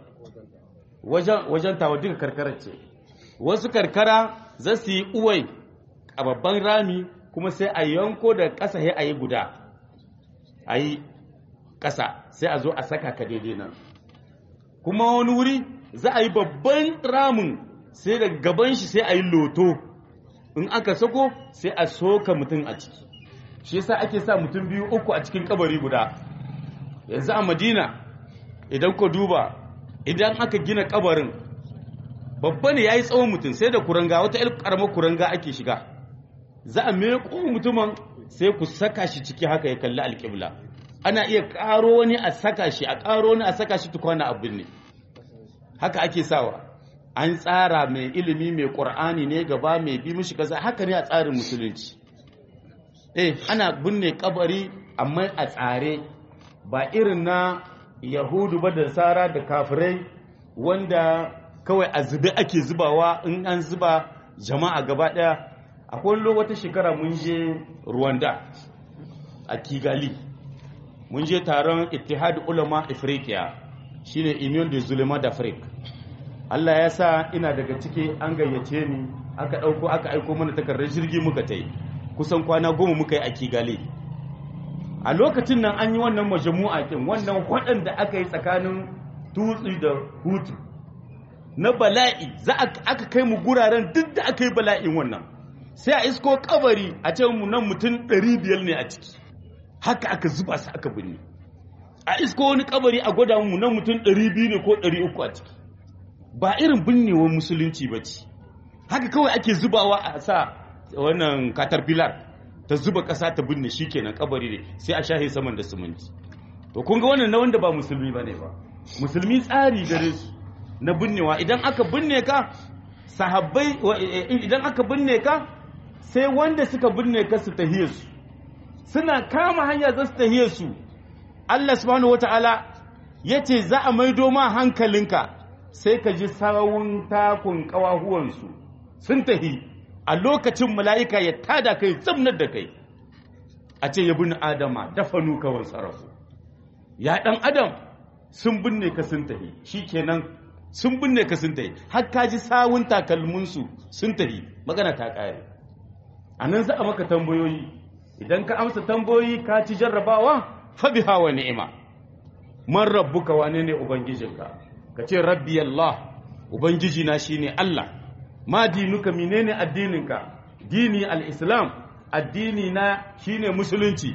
wajen tawa duka karkarar ce wasu karkara za su yi uwai a babban rami kuma sai a yanko da ƙasa ya a yi guda a yi ƙasa sai a zo a saka ka daidai nan kuma wani wuri za a yi babban ramin sai da gaban shi sai a yi loto in aka sako sai a soka mutum a ciki shi yasa ake sa mutum biyu uku a cikin kabari guda yanzu a madina idan ku duba idan aka gina kabarin babba ne ya yi tsawon mutum sai da kuranga wata yar karamar kuranga ake shiga za a meƙo mutumin sai ku saka shi ciki haka ya kalli alƙibla ana iya ƙaro wani a saka shi a ƙaro wani a saka shi tukwana abin ne haka ake sawa an tsara mai ilimi mai ƙur'ani ne gaba mai bi mishi kaza haka ne a tsarin musulunci eh ana binne kabari amma a tsare ba irin na yahudu ba da sara da kafirai wanda kawai a zube ake zubawa in an zuba jama'a gaba daya akwai wata shekara mun je rwanda a kigali mun je taron ittihad ulama afrika shine union de zulema d'afrique allah ya sa ina daga ciki an gayyace ni aka ɗauko aka aiko mana takardar jirgi muka ta yi kusan kwana goma muka yi a kigali a lokacin nan an yi wannan majamu'a kin wannan waɗanda aka yi tsakanin tutsi da hutu na bala'i za aka kai mu guraren duk da aka yi bala'in wannan sai a isko kabari a ce mu nan mutum 500 ne a ciki haka aka zuba su aka binne a isko wani kabari a gwada mu nan mutum 200 ne ko 300 a ciki ba irin binnewar musulunci ba ce haka kawai ake zubawa a sa wannan caterpillar ta zuba ƙasa ta binne shi kenan kabari ne sai a shahe saman da siminti to kun ga wannan na wanda ba musulmi ba ne ba musulmi tsari gare su na binnewa idan aka binne ka sahabbai idan aka binne ka sai wanda suka binne ka su tahiye su suna kama hanya za su tahiye su Allah subhanahu wataala yace za a maido ma hankalinka sai ka ji sawun takun kawahuwansu sun tahi a lokacin mala'ika ya tada kai tsamnar da kai a ce ya bin adama dafanu kawai sarrafu ya ɗan adam sun binne ka sun tahi shi kenan sun binne ka sun tahi har ka ji sawun takalminsu sun tahi magana ta ƙare a nan za a maka tambayoyi idan ka amsa tambayoyi ka ci jarrabawa fabi hawa ni'ima man rabbuka wane ne ubangijinka ka ce rabbi Allah ubangiji na shine Allah ma dinuka menene addininka dini al-islam addini na shine musulunci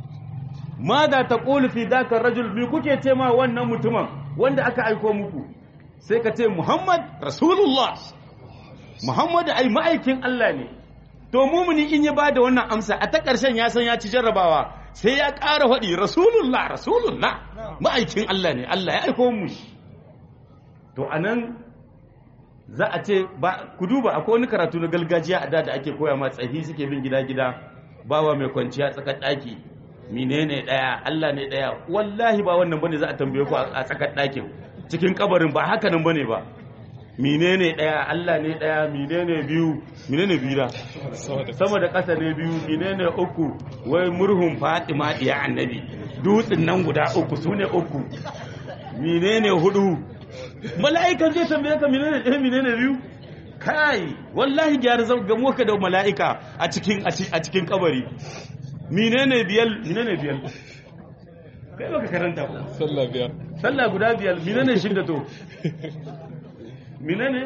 ma da ta fi daka rajul mi kuke ce ma wannan mutumin wanda aka aiko muku sai ka ce muhammad rasulullah muhammad ai ma'aikin Allah ne to mumuni in ya bada wannan amsa a ta ƙarshen ya san ya ci jarrabawa sai ya ƙara faɗi rasulullah rasulullah ma'aikin Allah ne Allah ya aiko mu to anan za a ce ba ku duba akwai wani karatu na gargajiya a da da ake koya ma tsahi suke bin gida gida bawa mai kwanciya tsakar daki menene daya Allah ne daya wallahi ba wannan bane za a tambaye ku a tsakar dakin cikin kabarin ba haka nan bane ba menene daya Allah ne daya menene biyu menene biyu da sama da ƙasa ne biyu menene uku wai murhun Fatima diya annabi dutsen nan guda uku sune uku menene hudu mala'ikan zai tambaye ka menene ɗaya menene biyu kai wallahi gyara zan gamo ka da mala'ika a cikin a cikin kabari menene biyal menene biyal kai baka karanta ba sallah biyar sallah guda biyal menene shidda to menene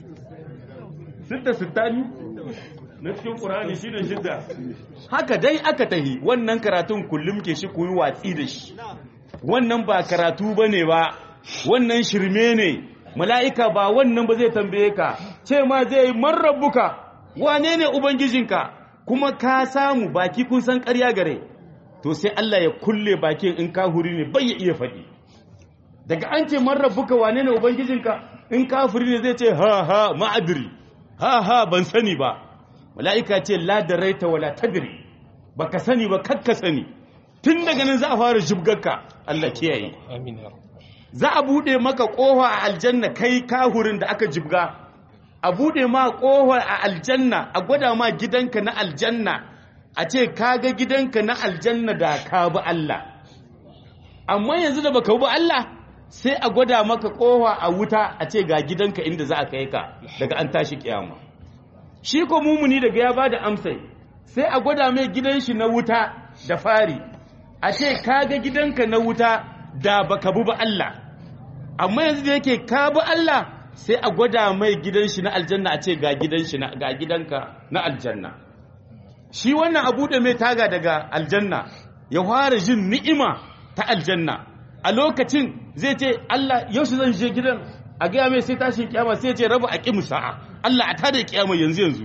sitta sittani na cikin qur'ani shine shidda haka dai aka tahi wannan karatun kullum ke shi koyi watsi da shi wannan ba karatu bane ba wannan shirme ne mala'ika ba wannan ba zai tambaye ka ce ma zai yi marrabuka wane ne ubangijinka kuma ka samu baki kun san ƙarya gare to sai Allah ya kulle bakin in kahuri ne bai ya iya faɗi daga an ce marrabuka wane ne ubangijinka in kafiri ne zai ce ha ha ma'adiri ha ha ban sani ba mala'ika ce la da raita wala tadiri baka sani ba kakka sani tun daga nan za a fara shibgarka Allah kiyaye amin ya za a buɗe maka ƙofa a aljanna kai kahurin da aka jibga a buɗe ma ƙofa a aljanna a gwada ma gidanka na aljanna a ce kaga gidanka na aljanna da ka bi Allah amma yanzu da baka bi Allah sai a gwada maka ƙofa a wuta a ce ga gidanka inda za a kai ka daga an tashi kiyama shi ko mumuni daga ya bada amsai sai a gwada mai gidan shi na wuta da fari a ce kaga gidanka na wuta da baka bi ba Allah amma yanzu da yake ka bi Allah sai a gwada mai gidan shi na aljanna a ce ga gidan shi na ga gidanka na aljanna shi wannan abu da mai taga daga aljanna ya fara jin ni'ima ta aljanna a lokacin zai ce Allah yaushe zan je gidan a gaya mai sai tashin kiyama sai ce rabu a kimu sa'a Allah a tada kiyama yanzu yanzu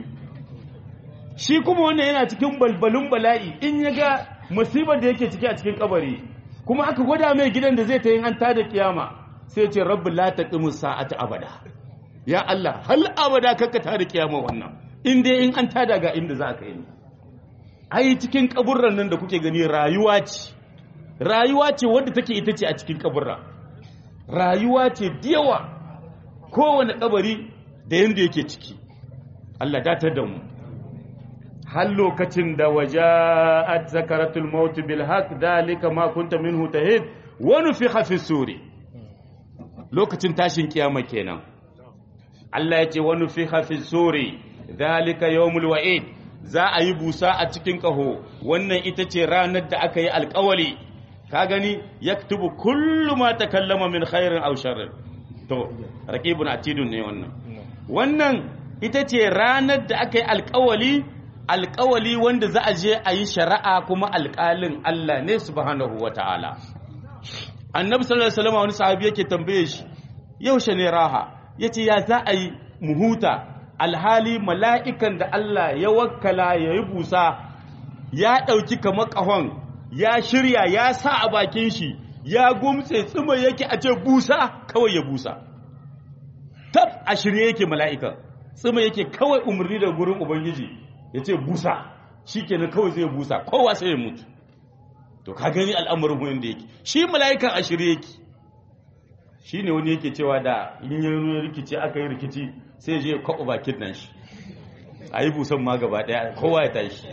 shi kuma wannan yana cikin balbalin bala'i in ya ga musibar da yake ciki a cikin kabari kuma aka gwada mai gidan da zai ta yin an tada kiyama sai ce rabbi la taqimu sa'ata abada ya Allah hal abada kakka tada kiyama wannan in dai in an tada ga inda za ka yi ai cikin kaburran nan da kuke gani rayuwa ce rayuwa ce wadda take ita ce a cikin kaburra rayuwa ce diyawa kowane kabari da yanda yake ciki Allah datar da mu har lokacin da waja'at zakaratul maut bil haqq dalika ma kunta minhu tahid wa nufikha fi suri lokacin tashin kiyama kenan Allah ya ce wa nufikha fi suri dalika yawmul wa'id za a yi busa a cikin kaho wannan ita ce ranar da aka yi alkawali ka gani yaktubu kullu ma takallama min khairin aw sharrin to raqibun atidun ne wannan wannan ita ce ranar da aka yi alkawali alkawali wanda za a je a yi shari'a kuma alkalin Allah ne subhanahu wa ta'ala annabi sallallahu alaihi wasallam wani sahabi yake tambaye shi yaushe ne raha yace ya za a yi muhuta alhali mala'ikan da Allah ya wakkala ya yi busa ya ɗauki kamar ƙahon ya shirya ya sa a bakin shi ya gumtse tsima yake a ce busa kawai ya busa tab a shirye yake mala'ikan tsima yake kawai umarni da gurin ubangiji ya ce busa shi kenan kawai zai busa kowa sai ya mutu to ka gani al'amarin huyin da yake shi mala'ikan a shirye yake shi ne wani yake cewa da in yi rikici aka yi rikici sai je kwaɓa bakin nan shi a yi busan ma gaba ɗaya kowa ya tashi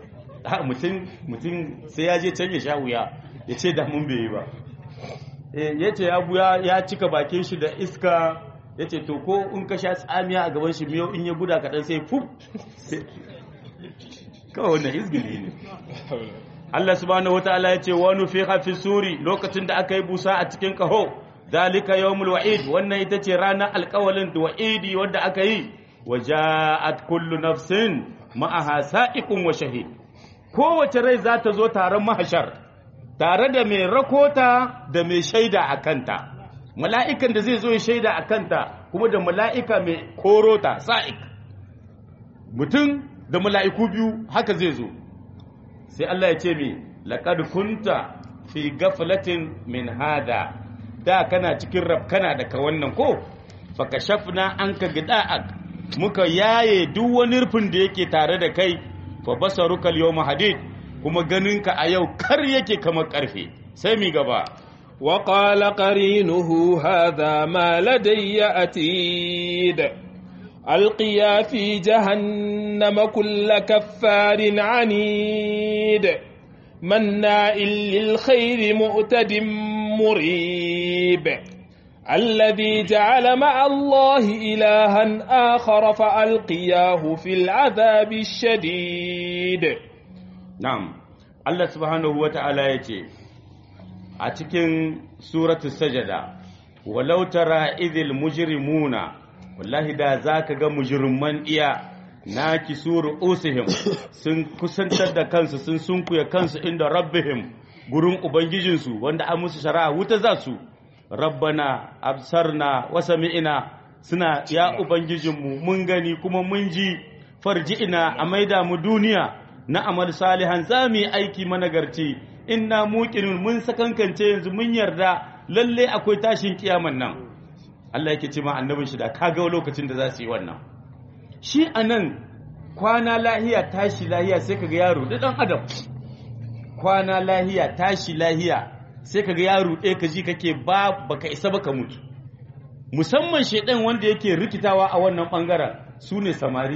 mutum sai ya je can ya sha wuya ya ce da mun bai yi ba ya ce ya buya ya cika bakin shi da iska ya ce to ko in ka sha tsamiya a gaban shi miyau in ya guda kaɗan sai fuf kawai wannan izgili ne Allah subhanahu wataala ya ce wani fi hafi suri lokacin da aka yi busa a cikin kaho dalika yawmul wa'id wannan ita ce ranar alƙawalin da wa'idi wanda aka yi wa ja'at kullu nafsin ma'aha sa'iqun wa shahid kowace rai za ta zo taron mahashar tare da mai rakota da mai shaida a kanta mala'ikan da zai zo ya shaida a kanta kuma da mala'ika mai korota sa'ik mutum da mala'iku biyu haka zai zo sai Allah ya ce mi laqad kunta fi gaflatin min hada da kana cikin rafkana daga wannan ko fakashafna anka gida'ak muka yaye duk wani rufin da yake tare da kai fa basaruka al-yawma hadid kuma ganinka a yau kar yake kamar karfe sai mi gaba وقال قرينه هذا ما لدي أتيد ألقيا في جهنم كل كفار عنيد مناع للخير مؤتد مريب الذي جعل مع الله إلها آخر فألقياه في العذاب الشديد نعم الله سبحانه وتعالى يتي أتكن سورة السجدة ولو ترى إذ المجرمون والله دا ذاك مجرمان إياه naki suru usihim sun kusantar da kansu sun sunkuya kansu inda rabbihim gurin ubangijinsu wanda an musu shari'a wuta za su rabbana absarna wa sami'ina suna ya ubangijinmu mun gani kuma mun ji farji'ina a maida mu duniya na amal salihan za mu yi aiki managarci inna muqinun mun sakankance yanzu mun yarda lalle akwai tashin kiyaman nan Allah yake ce ma annabin shi da kaga lokacin da za su yi wannan shi anan kwana lahiya tashi lahiya sai kaga yaro da dan adam kwana lahiya tashi lahiya sai kaga yaro ɗaya ka ji kake ba baka isa baka mutu musamman shedan wanda yake rikitawa a wannan bangaren su ne samari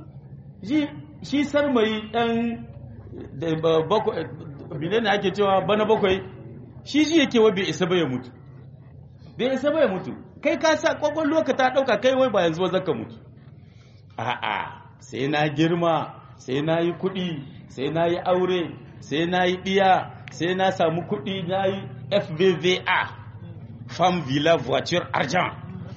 shi sarmai dan bakwai ne ake cewa bana bakwai shi ji yake wa bai isa ba ya mutu bai isa ba ya mutu kai ka sa kwakwalwa ka ta ɗauka kai wai ba yanzu ba zaka mutu a'a sai na girma sai na yi kuɗi sai na yi aure sai na yi ɗiya sai na samu kuɗi na yi fvva fam villa voiture argent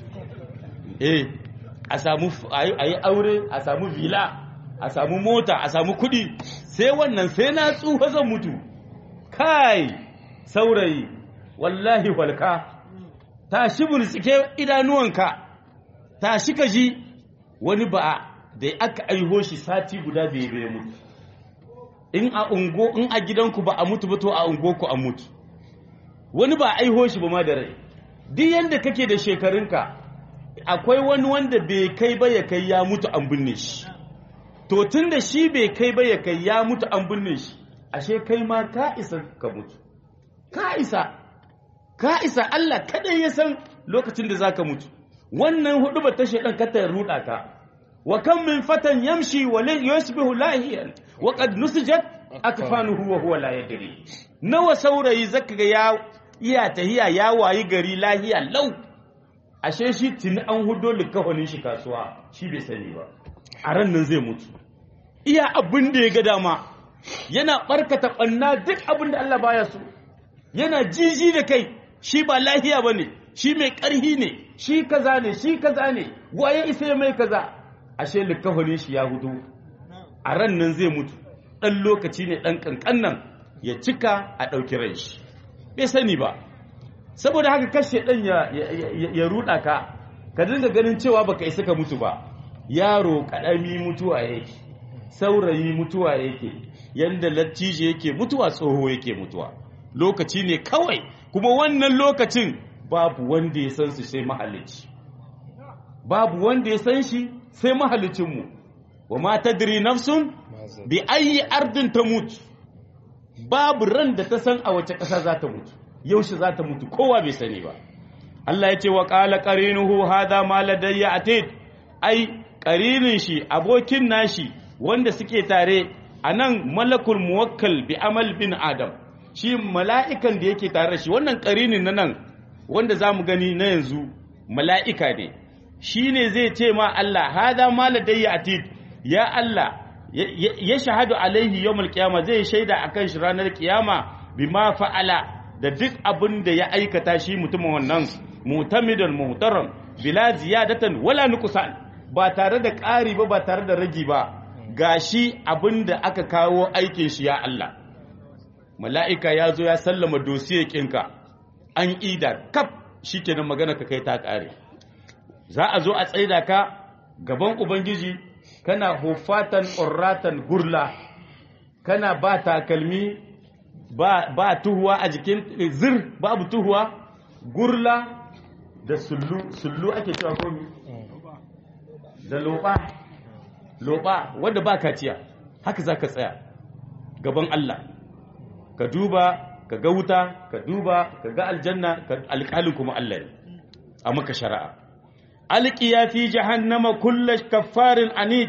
eh a samu a yi aure a samu villa a samu mota a samu kuɗi sai wannan sai na tsufa zan mutu kai saurayi wallahi walka tashi burtsike idanuwanka tashi ka ji wani ba da aka aiho shi sati guda bai bai mutu in a ungo in a gidanku ba a mutu ba to a ungo ku a mutu wani ba aiho shi ba ma da rai duk yanda kake da shekarunka akwai wani wanda bai kai ba ya kai ya mutu an binne shi to tun da shi bai kai ba ya kai ya mutu an binne shi ashe kai ma ka isa ka mutu ka isa ka isa Allah kadai ya san lokacin da zaka mutu wannan hudu ba ta shedan ka ta ruda ka wa kam min fatan yamshi wa la yusbihu lahiyan wa qad nusijat akfanuhu wa huwa la yadri nawa saurayi zaka ga ya iya tahiya ya wayi gari lahiya lau ashe shi tuni an hudo likafanin shi kasuwa shi bai sani ba a ran nan zai mutu iya abin da ya ga dama yana barkata ɓanna duk abin da Allah baya so yana jiji da kai shi ba lahiya ba ne shi mai ƙarhi ne shi kaza ne shi kaza ne waye isa ya mai kaza ashe likafanin shi ya hudu a ran nan zai mutu ɗan lokaci ne ɗan ƙanƙan nan ya cika a ɗauki ran shi bai sani ba saboda haka kashe ɗan ya ruɗa ka ka dinga ganin cewa baka isa ka mutu ba yaro ƙarami mutuwa yake saurayi mutuwa yake yanda lattijo yake mutuwa tsoho yake mutuwa lokaci ne kawai kuma wannan lokacin babu wanda ya san su sai mahalicci babu wanda ya san shi sai mahalicinmu wa ma tadri nafsun bi ayi ardin ta mutu babu ran da ta san a wace ƙasa za ta mutu yaushe za ta mutu kowa bai sani ba Allah ya ce wa qala qarinuhu hadha ma ladayya atid ai qarinin shi abokin nashi wanda suke tare anan malakul muwakkal bi amal bin adam shi mala'ikan da yake tare da shi wannan qarinin nan wanda zamu gani na yanzu mala'ika ne shine zai ce ma Allah hadha ma ladayya atid ya Allah ya shahadu alaihi yawmul qiyama zai shaida akan shi ranar kiyama bima fa'ala da duk abin da ya aikata shi mutumin wannan mutamidan muhtaram bila ziyadatan wala nuqsan ba tare da ƙari ba ba tare da ragi ba gashi abin da aka kawo aikin shi ya Allah mala'ika ya zo ya sallama dosiye kinka an ida kaf shikenan magana ka kai ta ƙare za a zo a tsaida ka gaban ubangiji kana hufatan urratan gurla kana ba takalmi ba, ba tuhuwa a jikin zir babu tuhuwa gurla da sullu sullu ake cewa komi da loba loba wanda ba kaciya haka za ka tsaya gaban Allah ka duba ka ga wuta ka duba ka ga aljanna alƙalin kuma Allah ne a maka shari'a alƙiya fi jahannama kulla kaffarin anid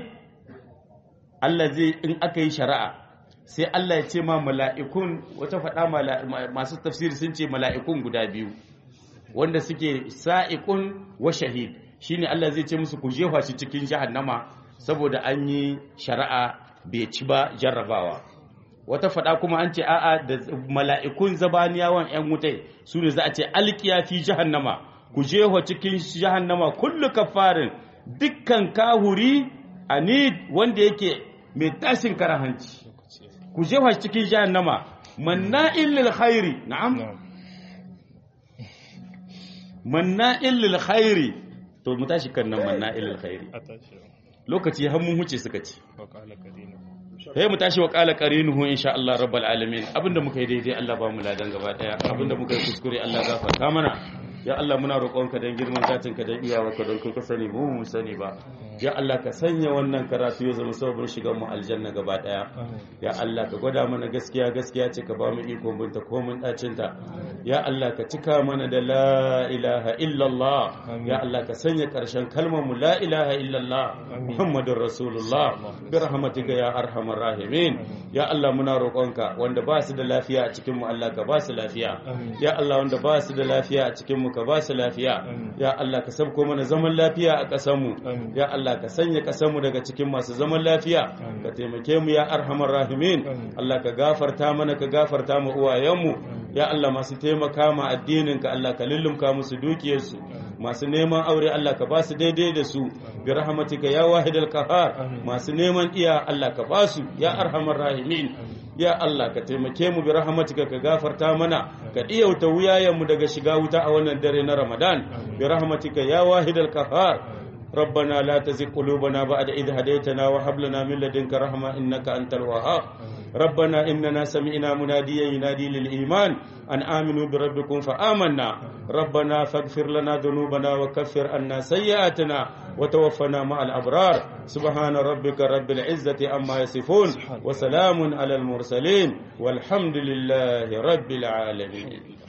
Allah zai in aka yi shari'a sai Allah ya ce ma mala'ikun wata faɗa masu tafsiri sun ce mala'ikun guda biyu wanda suke sa'iqun wa shahid shine Allah zai ce musu ku jefa shi cikin jahannama saboda an yi shari'a bai ci ba jarrabawa wata faɗa kuma an ce a'a da mala'ikun zabaniyawan 'yan wutai su ne za a ce alkiya fi jahannama ku jefa cikin jahannama kullu kafarin dukkan kahuri anid wanda yake mai tashin karahanci ku jefa cikin jahannama manna'il lil khairi na'am manna'il lil khairi to mu tashi kan nan manna'il lil khairi lokaci har mun huce suka ci sai mu tashi wa qala qarinuhu insha Allah rabbal alamin abinda muka yi daidai Allah ba mu ladan gaba daya abinda muka yi kuskure Allah gafarta mana ya Allah muna roƙonka don girman zatinka don iyawarka don kai ka sani mu mu sani ba ya Allah ka sanya wannan karatu ya zama sababin shigar mu aljanna gaba daya ya Allah ka gwada mana gaskiya gaskiya ce ka ba mu iko binta ko mun dacin ta ya Allah ka cika mana da la ilaha illallah ya Allah ka sanya karshen kalmar mu la ilaha illallah muhammadur rasulullah bi rahmatika ya arhamar rahimin ya Allah muna roƙonka wanda ba su da lafiya a cikin mu Allah ka ba su lafiya ya Allah wanda ba su da lafiya a cikin mu ka ba su lafiya ya Allah ka sabko mana zaman lafiya a ƙasar mu ya Allah ka sanya ƙasar mu daga cikin masu zaman lafiya ka taimake mu ya arhamar rahimin Allah ka gafarta mana ka gafarta mu uwayen mu ya Allah masu taimaka ma addinin ka Allah ka lullumka musu dukiyarsu masu neman aure Allah ka ba su daidai da su bi rahmatika ya wahidal qahar masu neman iya Allah ka ba su ya arhamar rahimin ya Allah ka taimake mu bi rahmatika ka gafarta mana ka iyauta wuyayen mu daga shiga wuta a wannan dare na Ramadan bi rahmatika ya wahidal qahar ربنا لا تزغ قلوبنا بعد إذ هديتنا وهب لنا من لدنك رحمة إنك أنت الوهاب ربنا إننا سمعنا مناديا ينادي للإيمان أن آمنوا بربكم فآمنا ربنا فاغفر لنا ذنوبنا وكفر عنا سيئاتنا وتوفنا مع الأبرار سبحان ربك رب العزة أما يصفون وسلام على المرسلين والحمد لله رب العالمين